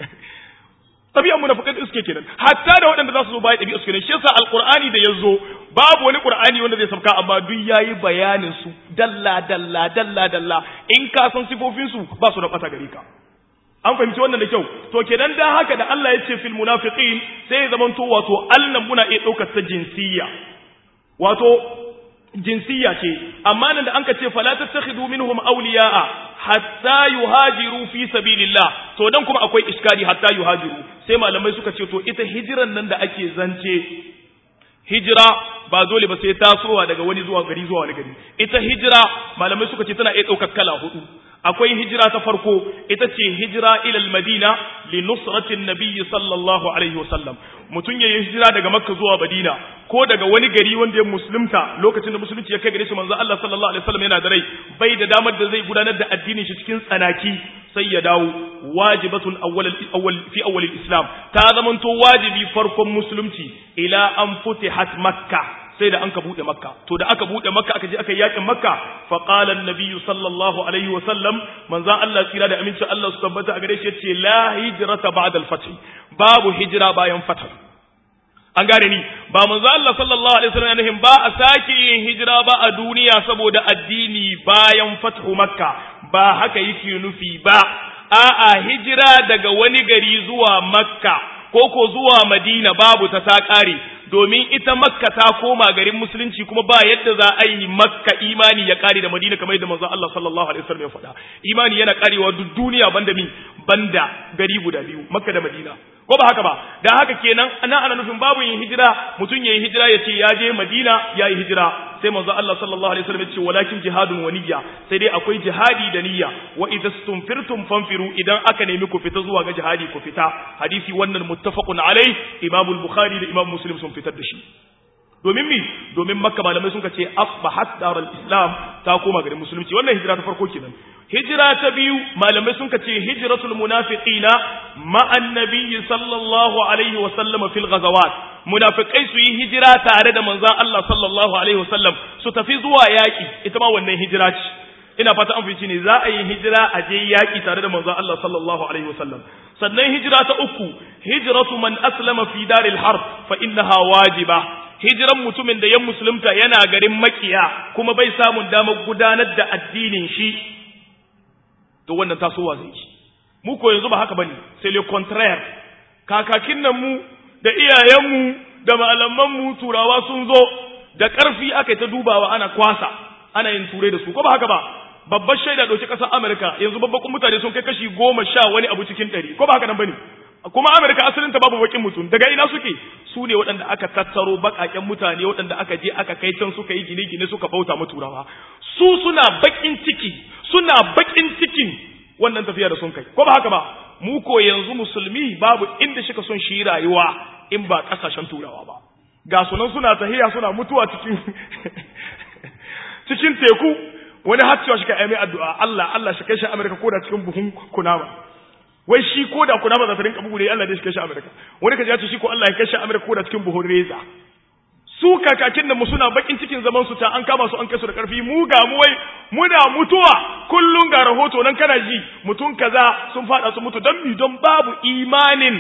tabi'an munafiqai suke kenan hatta da waɗanda za su zo baya ɗabi'a suke kenan shi yasa alqur'ani da yazo babu wani qur'ani wanda zai sauka amma duk yayi bayanin su dalla dalla dalla dalla in ka san sifofin su ba su da bata gare ka an fahimci wannan da kyau to kenan dan haka da Allah ya ce fil munafiqin sai ya zamanto wato Allah muna iya ɗaukar ta jinsiyya wato jinsiyya ce amma nan da an ka ce fala tattakhidu minhum awliya'a hatta yuhajiru fi sabilillah to dan kuma akwai iskari hatta yuhajiru sai malamai suka ce to ita hijiran nan da ake zance hijira ba dole ba sai tasowa daga wani zuwa gari zuwa wani gari ita hijira malamai suka ce tana iya ɗaukar kala hudu akwai hijira ta farko ita ce hijira ilal madina li nusratin nabiyyi sallallahu alaihi wasallam mutum ya yi hijira daga makka zuwa madina ko daga wani gari wanda ya musulunta lokacin da musulunci ya kai gare shi manzo Allah sallallahu alaihi wasallam yana da rai bai da damar da zai gudanar da addinin shi cikin tsanaki sai ya dawo wajibatun awwal awwal fi awwal islam ta zamanto wajibi farkon musulunci ila an futihat makka sai da an ka bude makka to da aka bude makka aka je aka yakin makka fa qala an-nabiy sallallahu alaihi wa sallam manzan Allah tsira da aminci Allah su tabbata a gare shi yace la hijrata ba'da al-fath babu hijira bayan fath an gane ni ba manzo Allah sallallahu alaihi wasallam yana ba a sake yin hijira ba a duniya saboda addini bayan fathu makka ba haka yake nufi ba a'a hijira daga wani gari zuwa makka ko ko zuwa madina babu ta ta kare domin ita makka ta koma garin musulunci kuma ba yadda za a yi makka imani ya kare da madina kamar yadda manzo Allah sallallahu alaihi wasallam ya faɗa imani yana karewa duk duniya banda min banda gari guda biyu makka da madina ko ba haka ba da haka kenan ana ana nufin babu yin hijira mutum yayi hijira yace ya je madina yayi hijira sai manzo Allah sallallahu alaihi wasallam ya ce walakin jihadun wa niyya sai dai akwai jihadi da niyya wa idza stumfirtum fanfiru idan aka nemi ku fita zuwa ga jihadi ku fita hadisi wannan muttafaqun alai imam al-bukhari da imam muslim sun fitar da shi domin mi domin makka malamai sun ce asbahat darul islam ta koma garin musulunci wannan hijira ta farko kenan hijira ta biyu malamai sun ce hijratul munafiqina ma annabi sallallahu alaihi wa sallam fil ghazawat munafikai su yi hijira tare da manzon Allah sallallahu alaihi wa sallam su tafi zuwa yaki ita ma wannan hijira ce ina fata an fice ne za a yi hijira a je yaki tare da manzon Allah sallallahu alaihi wa sallam sannan hijira ta uku hijratu man aslama fi daril harb fa innaha wajiba hijiran mutumin da ya musulunta yana garin makiya kuma bai samun damar gudanar da addinin shi to wannan tasowa zai ci mu ko yanzu ba haka bane sai le contraire kakakin nan mu da iyayenmu da malamanmu turawa sun zo da ƙarfi aka yi ta dubawa ana kwasa ana yin turai da su ko ba haka ba babbar shaida ɗauki ƙasar amurka yanzu babbakun mutane sun kai kashi goma sha wani abu cikin ɗari ko ba haka nan ba ne kuma amurka asalinta babu bakin mutum daga ina suke su ne waɗanda aka tattaro baƙaƙen mutane waɗanda aka je aka kai can suka yi gine-gine suka bauta mu turawa su suna baƙin ciki suna baƙin cikin wannan tafiya da sun kai ko ba haka ba mu ko yanzu musulmi babu inda shika son shi rayuwa in ba ƙasashen turawa ba ga sunan suna tahiya suna mutuwa cikin cikin teku wani har cewa shi ka mai addu'a Allah Allah shi kai shi Amerika ko da cikin buhun kunama wai shi ko da kunama za ta rinka bugu da Allah dai shi kai shi Amerika wani ka ji ce shi ko Allah ya kai shi Amerika ko da cikin buhun reza su kakakin da mu suna bakin cikin zaman su ta an kama su an kai su da karfi mu ga mu wai muna mutuwa kullun ga rahoto nan kana ji mutum kaza sun fada su mutu don mi don babu imanin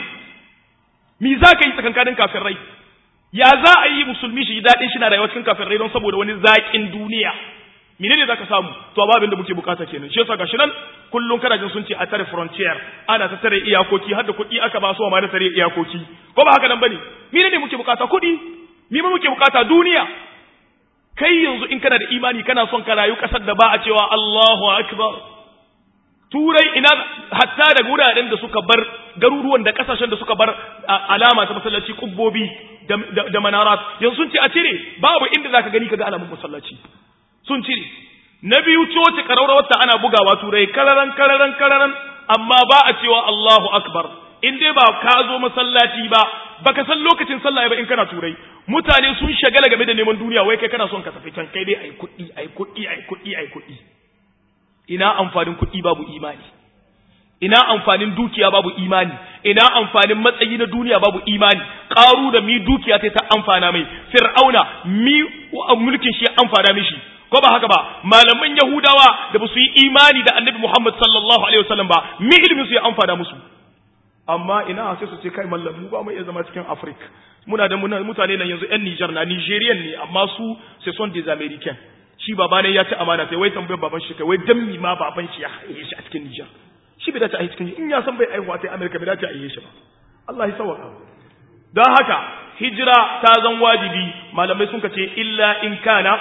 mi za ka yi tsakankanin kafirai ya za a yi musulmi shi daɗin shi na rayuwa cikin kafirai don saboda wani zaƙin duniya mene ne zaka samu to ababin da muke bukata kenan shi yasa gashi nan kullun kana jin sun ce a tare frontier ana ta tare iyakoki har da kuɗi aka ba su ma da tare iyakoki ko ba haka nan bane mene ne muke bukata kuɗi mi ma muke bukata duniya kai yanzu in kana da imani kana son ka rayu kasar da ba a cewa Allahu akbar turai ina hatta da wuraren da suka bar garuruwan da kasashen da suka bar alama ta masallaci kubbobi da manarat yanzu sun ce a cire babu inda zaka gani kaga alamun masallaci sun cire na biyu coci karaurawar ta ana bugawa turai kararan kararan kararan amma ba a cewa Allahu akbar in dai ba ka zo masallaci ba baka san lokacin sallah ba in kana turai mutane sun shagala game da neman duniya wai kai kana son ka tafi can kai dai ai kuɗi ai kuɗi ai kuɗi ai kuɗi ina amfanin kuɗi babu imani ina amfanin dukiya babu imani ina amfanin matsayi na duniya babu imani ƙaru da mi dukiya ta ta amfana mai fir'auna mi mulkin shi amfana mishi ko ba haka ba malaman yahudawa da ba su yi imani da annabi muhammad sallallahu alaihi wasallam ba mi ilimin su ya amfana musu amma ina sai su ce kai mallam mu ba mu iya zama cikin africa muna da mutane nan yanzu yan niger na nigerian ne amma su ce son des americains shi baba ne ya ci amana sai wai tambayar baban shi kai wai dan mi ma baban shi ya haife shi a cikin niger shi bai dace a yi cikin in ya san bai aihuwa ta Amerika bai dace a yi shi ba Allah ya sauka don haka hijira ta zan wajibi malamai sun kace illa in kana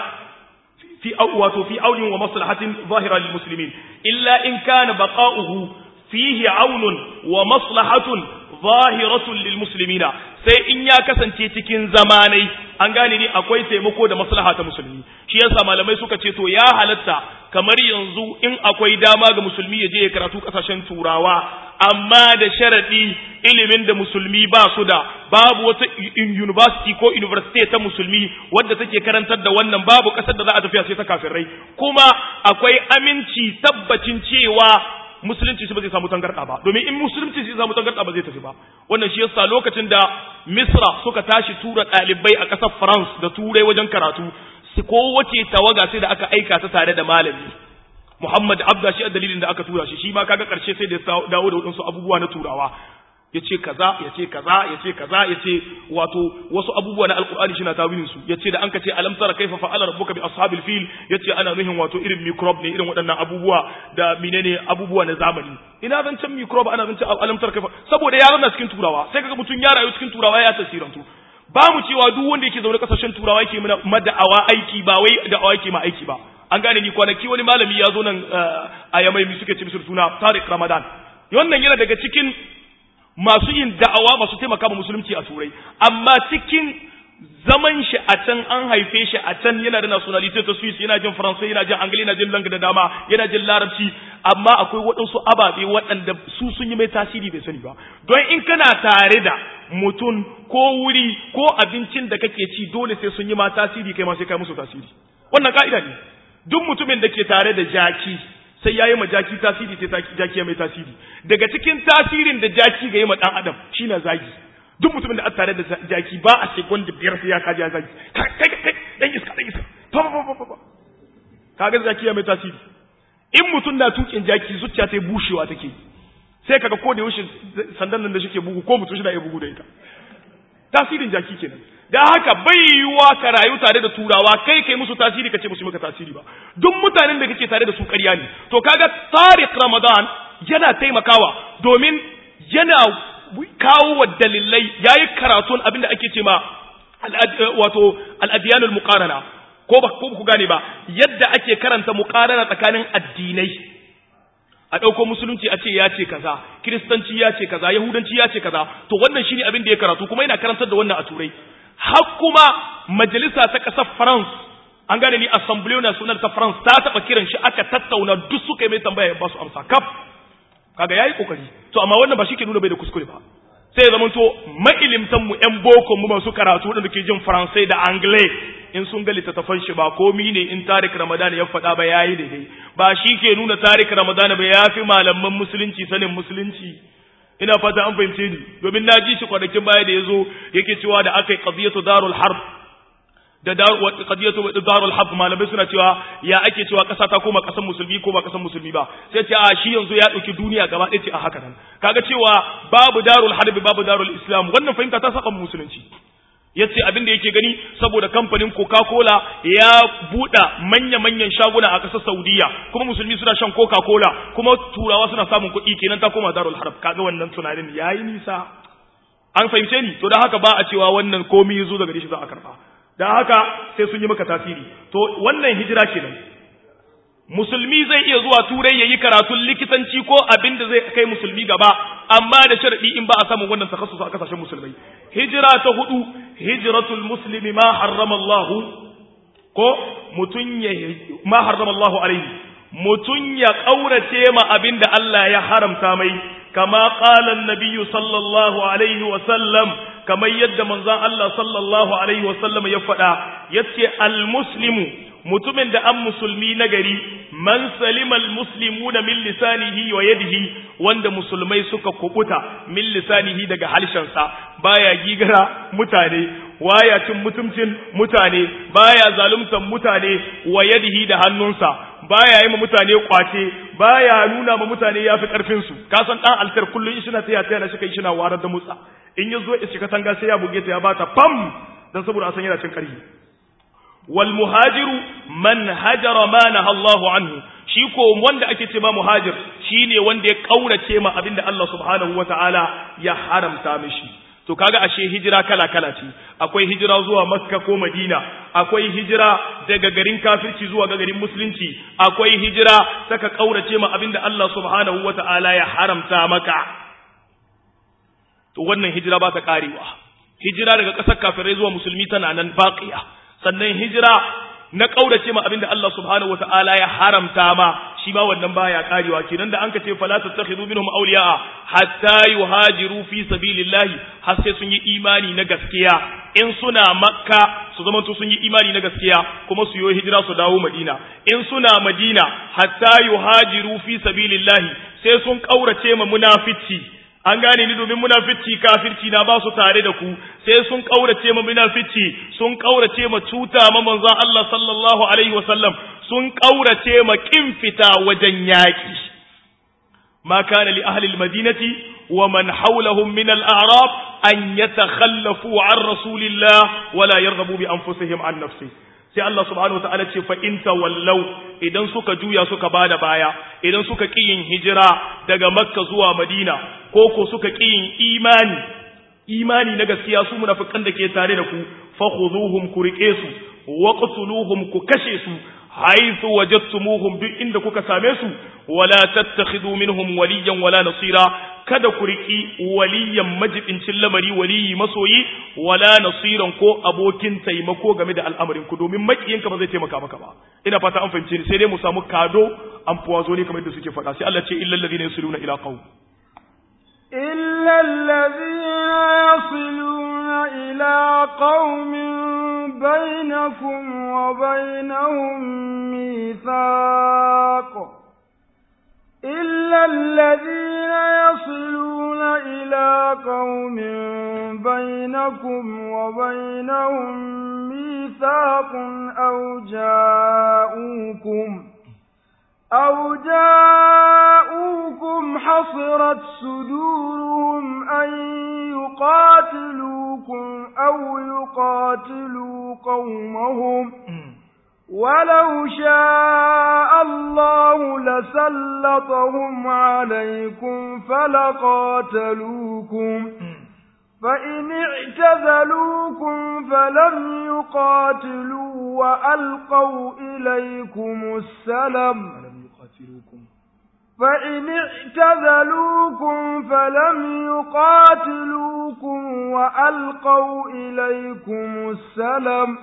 fi wato fi aulin wa maslahatin zahira lil muslimin illa in kana baqa'uhu fihi aunun wa maslahatun zahiratun lil muslimina sai in ya kasance cikin zamanai an gane ni akwai taimako da maslaha ta musulmi shi yasa malamai suka ce to ya halatta kamar yanzu in akwai dama ga musulmi ya je ya karatu kasashen turawa amma da sharadi ilimin da musulmi ba su da babu wata university ko university ta musulmi wadda take karantar da wannan babu kasar da za a tafiya sai ta kafirai kuma akwai aminci tabbacin cewa musulunci shi ba zai samu tangarda ba domin in musulunci shi samu tangarda ba zai tafi ba wannan shi yasa lokacin da misra suka tashi tura ɗalibai a ƙasar france da turai wajen karatu su kowace tawaga sai da aka aika ta tare da malami muhammad abda shi a dalilin da aka tura shi shi ma kaga ƙarshe sai da dawo da waɗansu abubuwa na turawa ya ce kaza ya ce kaza ya ce kaza ya ce wato wasu abubuwa na alkur'ani shi na tawilin su ya ce da an ka ce alam tara kaifa fa'ala rabbuka bi ashabil fil ya ce ana nuhin wato irin microbe ne irin waɗannan abubuwa da menene abubuwa na zamani ina zan can microbe ana zan can alam tara kaifa saboda ya na cikin turawa sai kaga mutum ya rayu cikin turawa ya tasirantu ba mu cewa duk wanda yake zaune kasashen turawa yake mana mada'awa aiki ba wai da'awa yake ma aiki ba an gane ni kwanaki wani malami ya zo nan a yamai mi suke ce musu suna Tariq Ramadan wannan yana daga cikin masu yin da'awa masu taimaka ma musulunci a turai amma cikin zaman shi a can an haife shi a can yana da nationality ta Swiss yana jin Faransai yana jin Angli yana jin langa da dama yana jin Larabci amma akwai waɗansu ababe waɗanda su sun yi mai tasiri bai sani ba don in kana tare da mutum ko wuri ko abincin da kake ci dole sai sun yi ma tasiri kai ma sai kai musu tasiri wannan ka'ida ne duk mutumin da ke tare da jaki sai ya yi ma jaki tasiri sai jaki ya mai tasiri daga cikin tasirin da jaki ga yi ma ɗan adam shi na zagi duk mutumin da aka tare da jaki ba a sekon da biyar sai ya kaji ya zagi kai kai kai dan iska dan iska fa fa fa fa kaga jaki ya mai tasiri in mutum na tukin jaki zuciya ta bushewa take sai kaga ko da yaushe sandan nan da shike bugu ko mutum shi na iya bugu da ita tasirin jaki kenan da haka bai yiwuwa ka rayu tare da turawa kai kai musu tasiri ka ce musu maka tasiri ba duk mutanen da kake tare da su ƙarya ne to kaga tariq ramadan yana taimakawa domin yana kawo wa dalilai yayi karatun abinda ake ce ma wato al-adyanul muqarana ko ba ko ku gane ba yadda ake karanta muqarana tsakanin addinai a ɗauko musulunci a ce ya ce kaza kiristanci ya ce kaza yahudanci ya ce kaza to wannan shine abin da ya karatu kuma yana karantar da wannan a turai har kuma majalisa ta ƙasar france an gane ni assembly national ta france ta taɓa kiran shi aka tattauna duk suka yi mai tambaya ya ba su amsa kaf kaga yayi kokari to amma wannan ba shi ke nuna bai da kuskure ba sai zama to mailimtan mu ƴan boko mu masu karatu da ke jin faransai da anglais in sun ga littattafan shi ba komi ne in tarik ramadan ya faɗa ba yayi daidai ba shi ke nuna tarik ramadan ba ya fi malaman musulunci sanin musulunci ina fata an fahimce ni domin na ji shi kwanakin baya da ya zo yake cewa da aka yi qadiyatu darul harb da qadiyatu darul harb malamai suna cewa ya ake cewa kasa ta koma kasan musulmi ko ba kasan musulmi ba sai ce a shi yanzu ya dauki duniya gaba ɗaya ce a haka nan kaga cewa babu darul harb babu darul islam wannan fahimta ta saba musulunci yace abin da yake gani saboda kamfanin Coca-Cola ya buɗa manya-manyan shaguna a ƙasar Saudiya kuma musulmi suna shan Coca-Cola kuma turawa suna samun kuɗi kenan ta koma darul harb kaga wannan tunanin yayi nisa an fahimce ni to da haka ba a cewa wannan komai yazo daga shi za a karba da haka sai sun yi maka tasiri to wannan hijira kenan musulmi zai iya zuwa turai yayi karatun likitanci ko abin da zai kai musulmi gaba amma da sharadi in ba a samu wannan takassus a kasashen musulmai hijira ta hudu hijratul muslimi ma harrama Allah ko mutun ya ma harrama Allah alaihi mutun ya kaurace ma abin da Allah ya haramta mai kama qala an-nabiy sallallahu alaihi wa sallam kamar yadda manzon Allah sallallahu alaihi wa sallam ya faɗa yace al-muslimu mutumin da an musulmi na gari man salimal muslimuna min lisanihi wa yadihi wanda musulmai suka kubuta min lisanihi daga halshensa baya gigara mutane waya cin mutumcin mutane baya zaluntan mutane wa yadihi da hannunsa baya yi ma mutane kwace baya nuna ma mutane yafi karfin su ka san dan altar kullun shi na taya taya na shi kai shi na warar da mutsa in yazo ya shiga tanga sai ya buge ta ya bata pam dan saboda a san yana cin karfi والمهاجر من هجر ما نهى الله عنه shi ko wanda ake ce ma muhajir shine wanda ya kaurace ma abinda Allah subhanahu wataala ya haramta mishi to kaga ashe hijira kala kala ce akwai hijira zuwa makka ko madina akwai hijira daga garin kafirci zuwa ga garin musulunci akwai hijira saka kaurace ma abinda Allah subhanahu wataala ya haramta maka to wannan hijira ba ta karewa hijira daga ƙasar kafirai zuwa musulmi tana nan baqiya sannan hijira na kaurace ma abinda Allah subhanahu wataala ya haramta ma shi ma wannan baya karewa kenan da anka ce fala tattakhidhu minhum awliya hatta yuhajiru fi sabilillahi har sai sun yi imani na gaskiya in suna makka su zama sun yi imani na gaskiya kuma su yi hijira su dawo madina in suna madina hatta yuhajiru fi sabilillahi sai sun kaurace ma munafici an gane ni domin munafici kafirci na ba su tare da ku sai sun kaurace ma munafici sun kaurace ma cuta ma manzon Allah sallallahu alaihi wasallam sun kaurace ma kin fita wajen yaki ma kana li ahli almadinati wa man hawlahum min al-a'rab an yatakhallafu an rasulillah wala yarghabu bi anfusihim an nafsihi sai Allah subhanahu wataala ce fa in tawallau idan suka juya suka bada baya idan suka ki yin hijira daga makka zuwa madina ko ko suka ki yin imani imani na gaskiya su munafikan da ke tare da ku fa khuduhum ku rike su waqtuluhum ku kashe su haythu wajadtumuhum duk inda kuka same su wala tattakhidu minhum waliyan wala nasira kada ku riki waliyan majibincin lamari waliyi masoyi wala nasiran ko abokin taimako game da al'amarin ku domin makiyinka ba zai taimaka maka ba ina fata an fahimce ni sai dai mu samu kado an fuwazo ne kamar yadda suke faɗa sai Allah ce illal ladina yasiluna ila qaum إلا الذين يصلون إلى قوم بينكم وبينهم ميثاق إلا الذين يصلون إلى قوم بينكم وبينهم ميثاق أو جاءوكم أو جاءوكم حصرت صدورهم أن يقاتلوكم أو يقاتلوا قومهم ولو شاء الله لسلطهم عليكم فلقاتلوكم فإن اعتزلوكم فلم يقاتلوا وألقوا إليكم السلم فإن اعتزلوكم فلم يقاتلوكم وألقوا إليكم السلم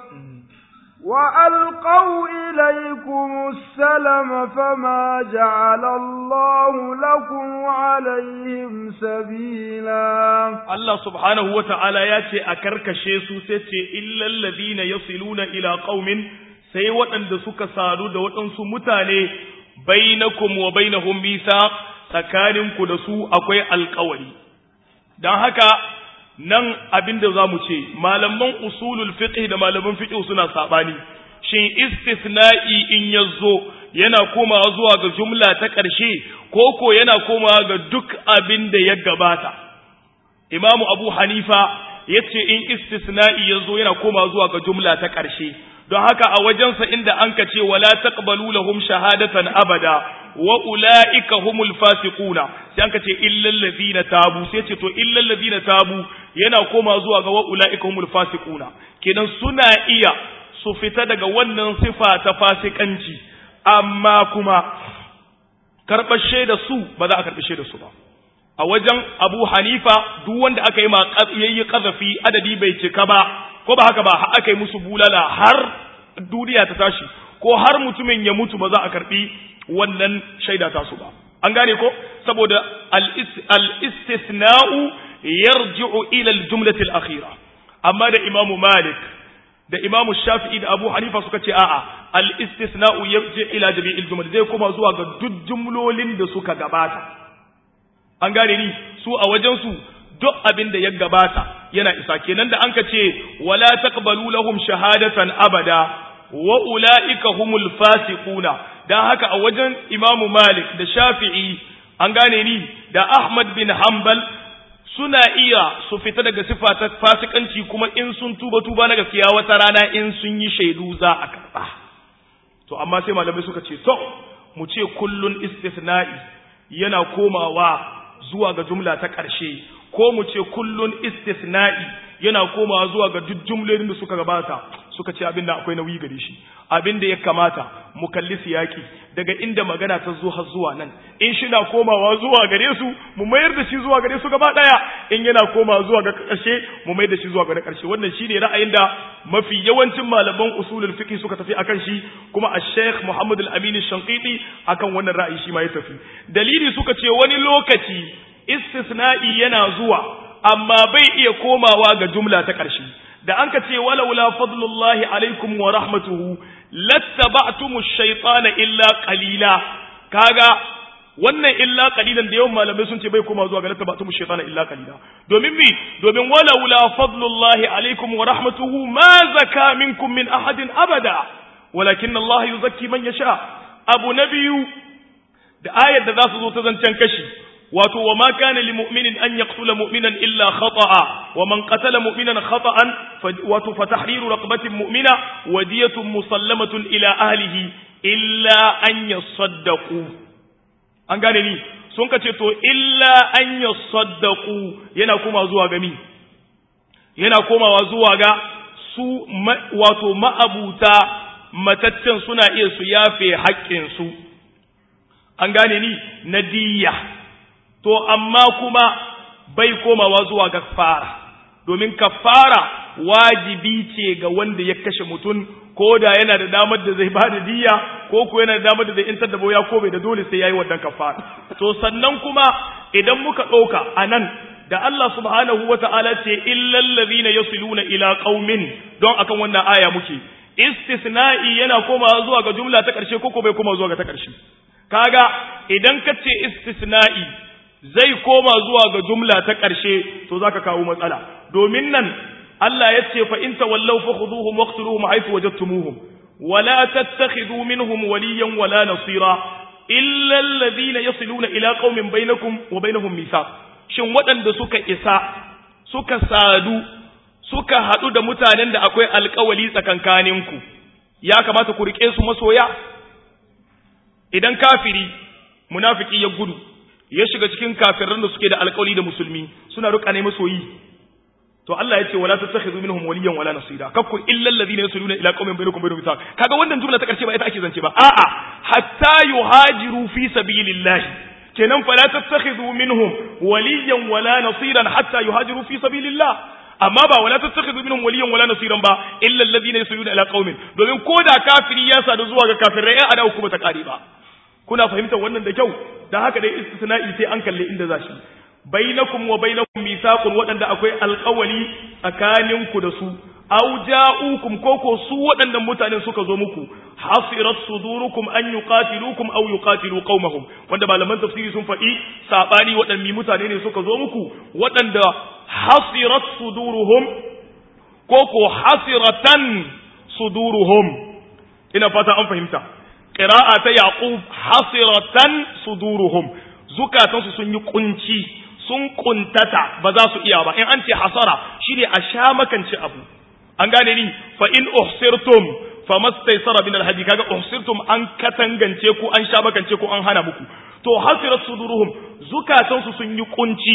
وألقوا إليكم السلم فما جعل الله لكم عليهم سبيلا الله سبحانه وتعالى ياتي أكركشي سوسيتي إلا الذين يصلون إلى قوم sai waɗanda suka sadu da waɗansu mutane bainakum wa bainahum mithaq tsakaninku da su akwai alƙawari don haka nan abinda za mu ce malaman usulul fiqh da malaman fiqh suna sabani shin istisna'i in yazo yana komawa zuwa ga jumla ta ƙarshe ko ko yana komawa ga duk abin da ya gabata imamu abu hanifa yace in istisna'i yazo yana komawa zuwa ga jumla ta ƙarshe don haka a wajensa inda an ka ce wala taqbalu lahum shahadatan abada wa ulaika humul fasiquna sai an ka ce illal ladina tabu sai ce to illal ladina tabu yana koma zuwa ga wa ulaika humul fasiquna kenan suna iya su fita daga wannan sifa ta fasikanci amma kuma karɓar shaida su ba za a karɓi shaida su ba a wajen Abu Hanifa duk wanda aka yi ma yayi kazafi adadi bai cika ba ko ba haka ba aka yi musu bulala har duniya ta tashi ko har mutumin ya mutu ba za a karbi wannan shaida ta su ba an gane ko saboda al-istisna'u yarji'u ila al-jumlati al-akhira amma da imamu malik da imamu shafi'i da abu hanifa suka ce a'a al-istisna'u yarji ila jami'il jumal zai koma zuwa ga duk jumlolin da suka gabata an gane ni su a wajen su duk abin da ya gabata yana isa kenan da anka ce wala taqbalu lahum shahadatan abada wa ulaika humul fasiquna dan haka a wajen imamu malik da shafi'i an gane ni da ahmad bin hanbal suna iya su fita daga sifa ta fasikanci kuma in sun tuba tuba na gaskiya wata rana in sun yi shaidu za a karba to amma sai malamai suka ce to mu ce kullun istisna'i yana komawa zuwa ga jumla ta ƙarshe ko mu ce kullun istisna'i yana komawa zuwa ga duk jumlolin da suka gabata suka ce abin da akwai nauyi gare shi abin da ya kamata mu kalli siyaki daga inda magana ta zo har zuwa nan in shi na komawa zuwa gare su mu mayar da shi zuwa gare su gaba daya in yana komawa zuwa ga ƙarshe mu mayar da shi zuwa ga ƙarshe wannan shine ra'ayin da mafi yawancin malaman usulul fiqh suka tafi akan shi kuma al-Sheikh Muhammad al-Amin al-Shanqiti akan wannan ra'ayi shi ma ya tafi dalili suka ce wani lokaci istisna'i yana zuwa amma bai iya komawa ga jumla ta ƙarshe da an ka ce walaula fadlullahi alaikum wa rahmatuhu lattaba'tumu shaytana illa qalila kaga wannan illa qalilan da yawan malamai sun ce bai koma zuwa ga lattaba'tumu shaytana illa qalila domin mi domin walaula fadlullahi alaikum wa rahmatuhu ma zaka minkum min ahadin abada walakin Allah yuzakki man yasha abu nabiyu da ayar da za su zo ta zancen kashi wato wa ma kana li mu'minin an yaqtula mu'minan illa khata'a wa man qatala mu'minan khata'an wato fa tahriru raqabatin mu'mina wa diyatun musallamatun ila ahlihi illa an yasaddaqu an gane ni sun ka ce to illa an yasaddaqu yana koma zuwa ga mi yana komawa zuwa ga su wato ma'abuta mataccen suna iya su yafe haƙƙin su an gane ni na diyya to amma kuma bai komawa zuwa ga kafara domin kafara wajibi ce ga wanda ya kashe mutum ko da yana da damar da zai ba da diya ko ko yana da damar da zai intar da boya ko bai da dole sai yayi wannan kafara to sannan kuma idan muka ɗauka a nan da Allah subhanahu wa ta'ala ce illal ladhina yasiluna ila qaumin don akan wannan aya muke istisna'i yana komawa zuwa ga jumla ta ƙarshe ko ko bai koma zuwa ga ta ƙarshe kaga idan ka ce istisna'i zai koma zuwa ga jumla ta ƙarshe to zaka kawo matsala domin nan Allah ya ce fa in tawallaw fa khuduhum waqtuluhum haythu wajadtumuhum wala tattakhidhu minhum waliyan wala nasira illa alladhina yasiluna ila qaumin bainakum wa bainahum mithaq shin waɗanda suka isa suka sadu suka haɗu da mutanen da akwai alƙawali tsakankaninku ya kamata ku rike su masoya idan kafiri munafiki ya gudu ya shiga cikin kafiran da suke da alƙawari da musulmi suna ruka ne masoyi to Allah ya ce wala tattakhidhu minhum waliyan wala nasira kakku illa alladhina yasluna ila qaumin bainakum bainahum mithaq kaga wannan jumla ta karshe ba ita ake zance ba a'a hatta yuhajiru fi sabilillah kenan fala tattakhidhu minhum waliyan wala nasiran hatta yuhajiru fi sabilillah amma ba wala tattakhidhu minhum waliyan wala nasiran ba illa alladhina yasluna ila qaumin domin koda kafiri ya sadu zuwa ga kafirai ai ada kuma ta kare ba kuna fahimtar wannan da kyau dan haka dai istisna'i sai an kalle inda zashi bainakum wa bainakum mithaqun wadanda akwai alqawli tsakaninku da su aw ja'ukum koko su wadannan mutanen suka zo muku hasirat sudurukum an yuqatilukum aw yuqatilu qaumahum wanda malaman tafsiri sun faɗi sabani wadannan mutane ne suka zo muku wadanda hasirat suduruhum koko hasiratan suduruhum ina fata an fahimta qira'a ta yaqub hasiratan suduruhum zukatansu sun yi kunci sun kuntata ba za su iya ba in an ce hasara shine a sha makance abu an gane ni fa in uhsirtum famastaysara min alhadi kaga uhsirtum an katangance ku an sha makance ku an hana muku to hasirat suduruhum zukatansu sun yi kunci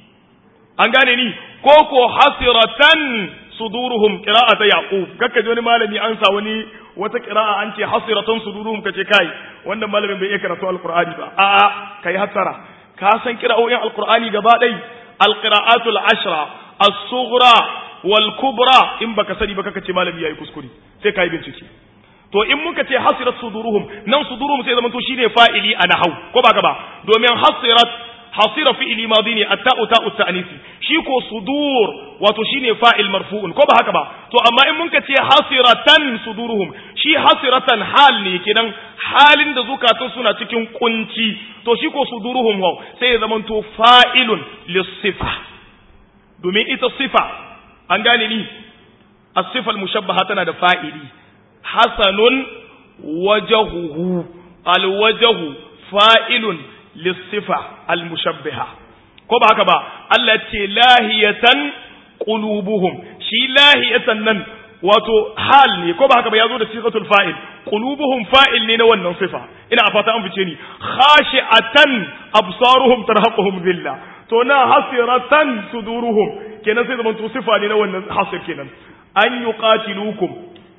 an gane ni ko ko hasiratan suduruhum qira'ata yaqub kakka wani malami an sa wani wata qira'a an ce hasiratan suduruhum kace kai wannan malamin bai iya karatu alqur'ani ba a'a kai hasara ka san qira'o'in alqur'ani gaba dai alqira'atul ashra as-sughra wal kubra in baka sani ba kaka ce malami yayi kuskure sai kai bincike to in muka ce hasirat suduruhum nan suduruhum sai zaman to shine fa'ili a nahau ko ba ba domin hasirat hasira fi'ili madi ne atta'u ta'u ta'nisi shi ko sudur wato shine fa'il marfu'un ko ba haka ba to amma in muka ce hasiratan suduruhum shi hasiratan hal ne kenan halin da zukatun suna cikin kunci to shi ko suduruhum wa sai ya zamanto fa'ilun lis-sifa domin ita sifa an gane ni as-sifa al-mushabbaha tana da fa'ili hasanun wajhuhu al-wajhu fa'ilun lissifa almushabbiha ko ba haka ba Allah ce lahiyatan qulubuhum shi lahiyatan nan wato hal ne ko ba haka ba yazo da sifatul fa'il qulubuhum fa'il ne na wannan sifa ina a fata an fice ni khashi'atan absaruhum tarhaquhum dhilla to na hasiratan suduruhum kenan sai zaman to sifa ne na wannan hasir kenan an yuqatilukum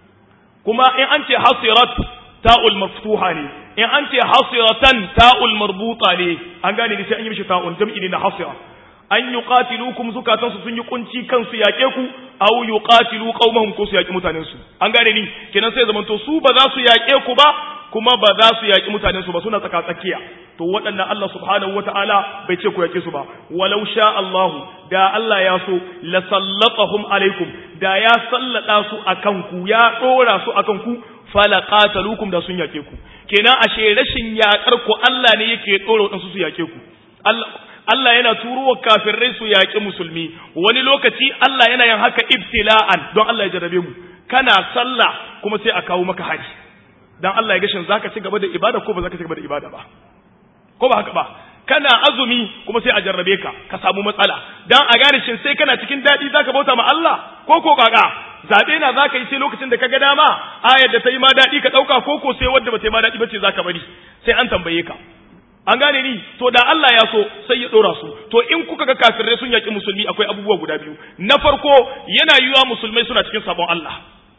kuma in an ce hasirat ta'ul maftuha ne in an ce hasiratan ta'ul marbuta ne an gane ne sai an yi mishi ta'un jam'i ne na hasira an yuqatilukum zukatansu sun yi kunci kansu yake ku aw yuqatilu qaumahum ko su yaki mutanen su an gane ni kenan sai zamanto su ba za su yake ku ba kuma ba za su yaki mutanen su ba suna tsaka tsakiya to waɗannan Allah subhanahu wataala bai ce ku yake su ba walau sha Allahu da Allah ya so la sallatahum alaikum da ya sallada su akan ku ya dora su akan ku fala qatalukum da sun yake ku kenan ashe rashin yakar ku Allah ne yake dora wadansu su yake ku Allah Allah yana turo wa kafirai su yaki musulmi wani lokaci Allah yana yin haka ibtila'an don Allah ya jarrabe mu kana sallah kuma sai a kawo maka haji dan Allah ya ga shin zaka ci gaba da ibada ko ba zaka ci gaba da ibada ba ko ba haka ba kana azumi kuma sai a jarrabe ka ka samu matsala dan a gane shin sai kana cikin dadi zaka bauta ma Allah ko ko kaka zabe na zaka yi sai lokacin da kaga dama ayar da ta yi ma dadi ka dauka ko ko sai wanda ba ta yi ma dadi bace zaka bari sai an tambaye ka an gane ni to da Allah ya so sai ya dora su to in kuka ga kafirai sun yaki musulmi akwai abubuwa guda biyu na farko yana yiwa musulmai suna cikin sabon Allah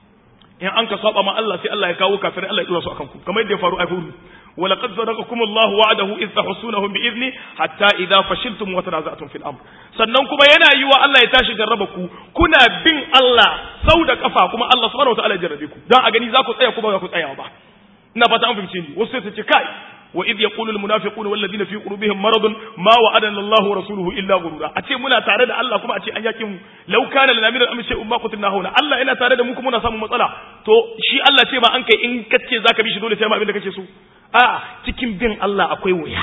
in an ka saba ma Allah sai Allah ya kawo kafirai Allah ya dora su akan ku kamar yadda ya faru a Uhud ولقد صدقكم الله وعده إذ تحسونهم بإذنه حتى إذا فشلتم وتنازعتم في الأمر sannan kuma yana yi wa Allah ya tashi jarraba ku kuna bin Allah sau da kafa kuma Allah subhanahu wataala ya jarrabe ku dan a gani za ku tsaya ko ba za ku tsaya ba ina fata an fahimce ni wasu sai su ce kai wa idh yaqulu al munafiquna wal ladina fi qulubihim maradun ma wa'adana Allahu wa rasuluhu illa ghurura a ce muna tare da Allah kuma a ce an yakin mu law kana lana min al-amri shay'un ma qutilna hauna Allah yana tare da mu kuma muna samun matsala to shi Allah ce ba an kai in kace zaka bi shi dole sai ma abin da kake so a cikin bin Allah akwai wuya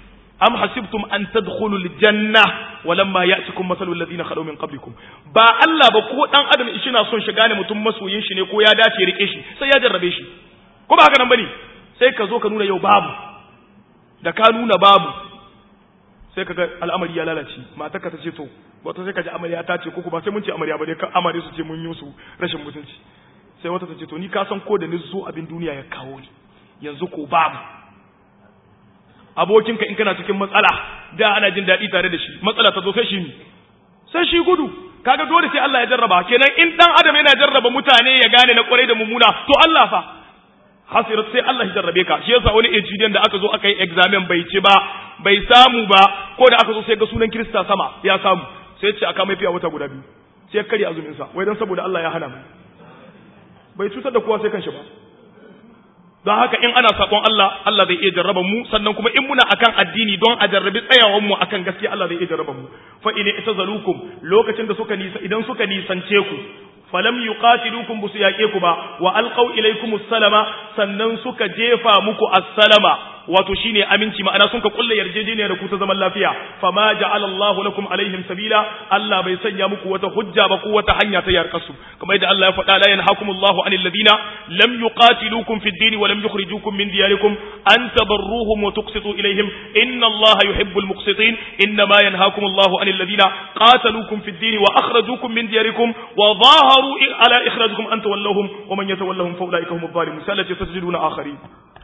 am hasibtum an tadkhulul janna walamma ya'tikum mathalul ladina khalu min qablikum ba Allah ba ko dan adam shi na son shiga ne mutum masoyin shi ne ko ya dace rike shi sai ya jarrabe shi ko ba haka nan bane sai ka zo ka nuna yau babu da ka nuna babu sai kaga al'amari ya lalace matar ka ta ce to wato sai ka ji amarya ta ce ko ba sai mun ce amarya ba dai ka amare su ce mun yi su rashin mutunci sai wata ta ce to ni ka san ko da ni zo abin duniya ya kawo ni yanzu ko babu abokinka in kana cikin matsala da ana jin daɗi tare da shi matsala ta zo sai shi sai shi gudu kaga dole sai Allah ya jarraba kenan in dan adam yana jarraba mutane ya gane na kwarai da mummuna to Allah fa hasirat sai Allah ya jarrabe ka shi yasa wani etudiant da aka zo aka yi examen bai ci ba bai samu ba ko da aka zo sai ga sunan Kirista sama ya samu sai ce aka mai fiya wata guda biyu sai kare azumin sa wai dan saboda Allah ya hana mai bai cutar da kowa sai kanshi ba don haka in ana sakon Allah Allah zai iya jarraba mu sannan kuma in muna akan addini don a jarrabi tsayawan mu akan gaskiya Allah zai iya jarraba mu fa in itazalukum lokacin da suka nisa idan suka nisance ku falam yuqatilukum busu yaƙe ku ba wa alqaw ilaykum salama sannan suka jefa muku assalama wato shine aminci ma'ana sun ka kulle yarjejeniya da ku ta zaman lafiya fama ja'ala Allahu lakum alaihim sabila Allah bai sanya muku wata hujja ba ko wata hanya ta yarkar su kamar yadda Allah ya faɗa la yanhakumullahu anil ladina lam yuqatilukum fid din wa lam yukhrijukum min diyarikum an tabarruhum wa tuqsitu ilaihim inna Allah yuhibbul muqsitin inna ma yanhakumullahu anil ladina qataluukum fid din wa akhrajukum min diyarikum wa ظاهروا على إخراجكم أن تولوهم ومن يتولهم فأولئك هم الظالمون سألة تسجدون آخرين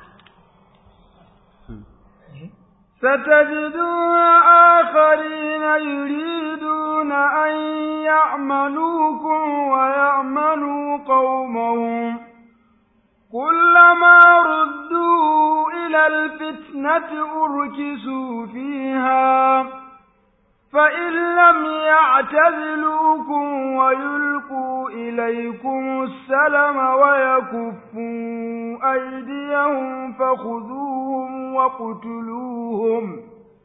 ستجدون آخرين يريدون أن يعملوكم ويعملوا قومهم كلما ردوا إلى الفتنة أركسوا فيها فإن لم يعتزلوكم ويلقوا إليكم السلم ويكفوا أيديهم فخذوهم وقتلوهم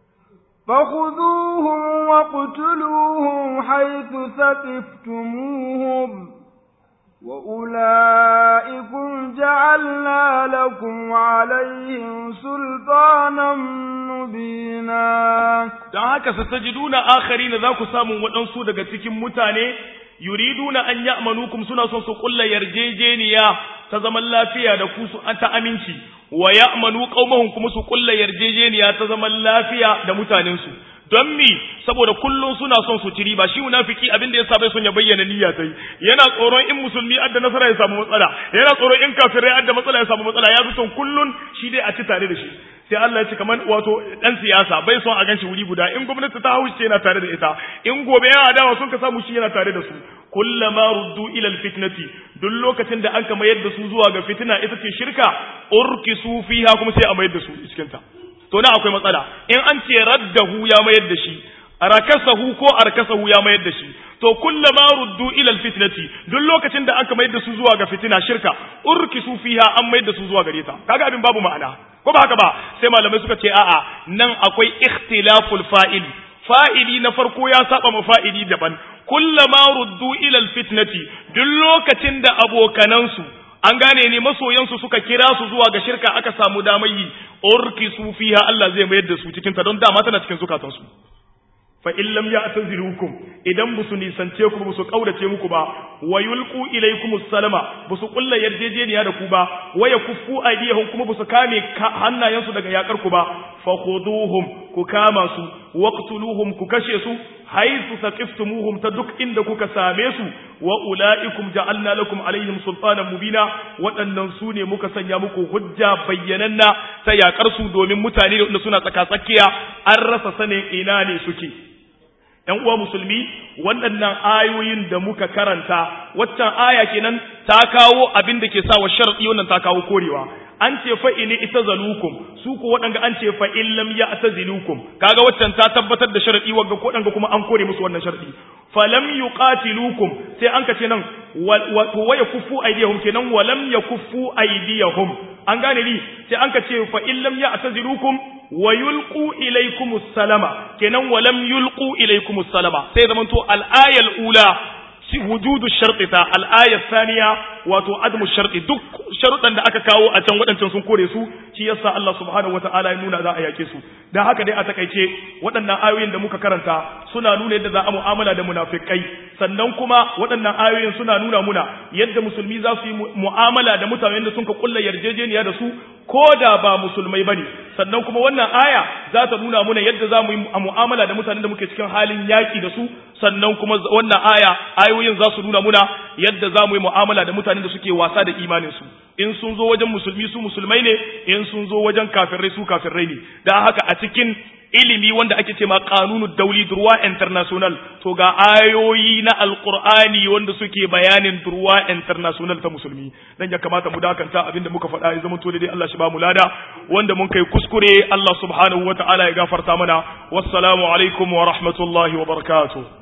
فخذوهم وقتلوهم حيث ثقفتموهم وأولئكم جعلنا لكم عليهم سلطانا مبينا don haka satajiduna akharina za ku samu waɗansu daga cikin mutane yuriduna an ya'manukum suna son su kulla yarjejeniya ta zaman lafiya da ku su ta aminci wa ya'manu qaumahum kuma su kulla yarjejeniya ta zaman lafiya da mutanensu don mi saboda kullum suna son su ci riba shi munafiki abin da yasa bai son ya bayyana niyya tai yana tsoron in musulmi adda nasara ya samu matsala yana tsoron in kafirai adda matsala ya samu matsala ya fi son kullun shi dai a ci tare da shi sai Allah ya ce kamar wato dan siyasa bai son a ganshi wuri guda in gwamnati ta hauce yana tare da ita in gobe yana adawa sun ka samu shi yana tare da su kullama ruddu ila alfitnati duk lokacin da an ka mayar da su zuwa ga fitina ita ce shirka urkisu fiha kuma sai a mayar da su cikin ta to na akwai matsala in an ce raddahu ya mayar da shi rakasahu ko arkasahu ya mayar da shi to kullama ruddu ila alfitnati duk lokacin da aka mayar da su zuwa ga fitina shirka urkisu fiha an mayar da su zuwa gare ta kaga abin babu ma'ana ko ba haka ba sai malamai suka ce a'a nan akwai ikhtilaful fa'il fa'ili na farko ya saba ma fa'ili daban kullama ruddu ila alfitnati duk lokacin da abokanansu an gane ne masoyansu suka kira su zuwa ga shirka aka samu damar yi urkisu fiha Allah zai mayar da su cikin ta don dama tana cikin zukatansu fa in lam ya'tazilukum idan busu nisance ku busu kaurace muku ba wa yulqu ilaykum salama busu kulla yarjejeniya da ku ba wa yakuffu aydihum kuma busu kame hannayensu daga yakar ku ba fa khuduhum ku kama su waqtuluhum ku kashe su haythu saqiftumuhum ta duk inda kuka same su wa ulaikum ja'alna lakum alaihim sultanan mubina waɗannan su ne muka sanya muku hujja bayyananna ta yakar su domin mutane da suna tsaka tsakiya an rasa sanin ina ne suke ‘yan uwa musulmi waɗannan ayoyin da muka karanta waccan aya kenan ta kawo abin da ke sa wa sharaɗi wannan ta kawo korewa an ce fa ini ita zalukum su ko waɗanga an ce fa in lam ya ata zilukum kaga waccan ta tabbatar da sharaɗi wagga ko waɗanga kuma an kore musu wannan sharaɗi fa lam yuqatilukum sai an ka ce nan wato waya kuffu aydiyahum kenan wa lam yakuffu aydiyahum an gane ni sai an ka ce fa in lam ya ata zilukum wa yulqu ilaykumus salama kenan wa lam yulqu ilaykumus salama sai zamanto al-ayal ula wujudu sharti ta al-aya thaniya wato admu sharti duk sharuɗan da aka kawo a can waɗancan sun kore su shi yasa Allah subhanahu wataala ya nuna za a yake su dan haka dai a takaice waɗannan ayoyin da muka karanta suna nuna yadda za a mu'amala da munafikai sannan kuma waɗannan ayoyin suna nuna muna yadda musulmi za su yi mu'amala da mutanen da sun ka kulla yarjejeniya da su ko da ba musulmai bane sannan kuma wannan aya za ta nuna muna yadda za mu yi mu'amala da mutanen da muke cikin halin yaki da su sannan kuma wannan aya ayoyin za su nuna muna yadda za mu yi mu'amala da mutanen da suke wasa da imanin su in sun zo wajen musulmi su musulmai ne in sun zo wajen kafirai su kafirai ne dan haka a cikin ilimi wanda ake ce ma kanunu dauli durwa international to ga ayoyi na alqur'ani wanda suke bayanin durwa international ta musulmi dan ya kamata mu dakanta abinda muka faɗa ya zama to dai Allah shi ba mu lada wanda mun kai kuskure Allah subhanahu wataala ya gafarta mana wassalamu alaikum wa rahmatullahi wa barakatuh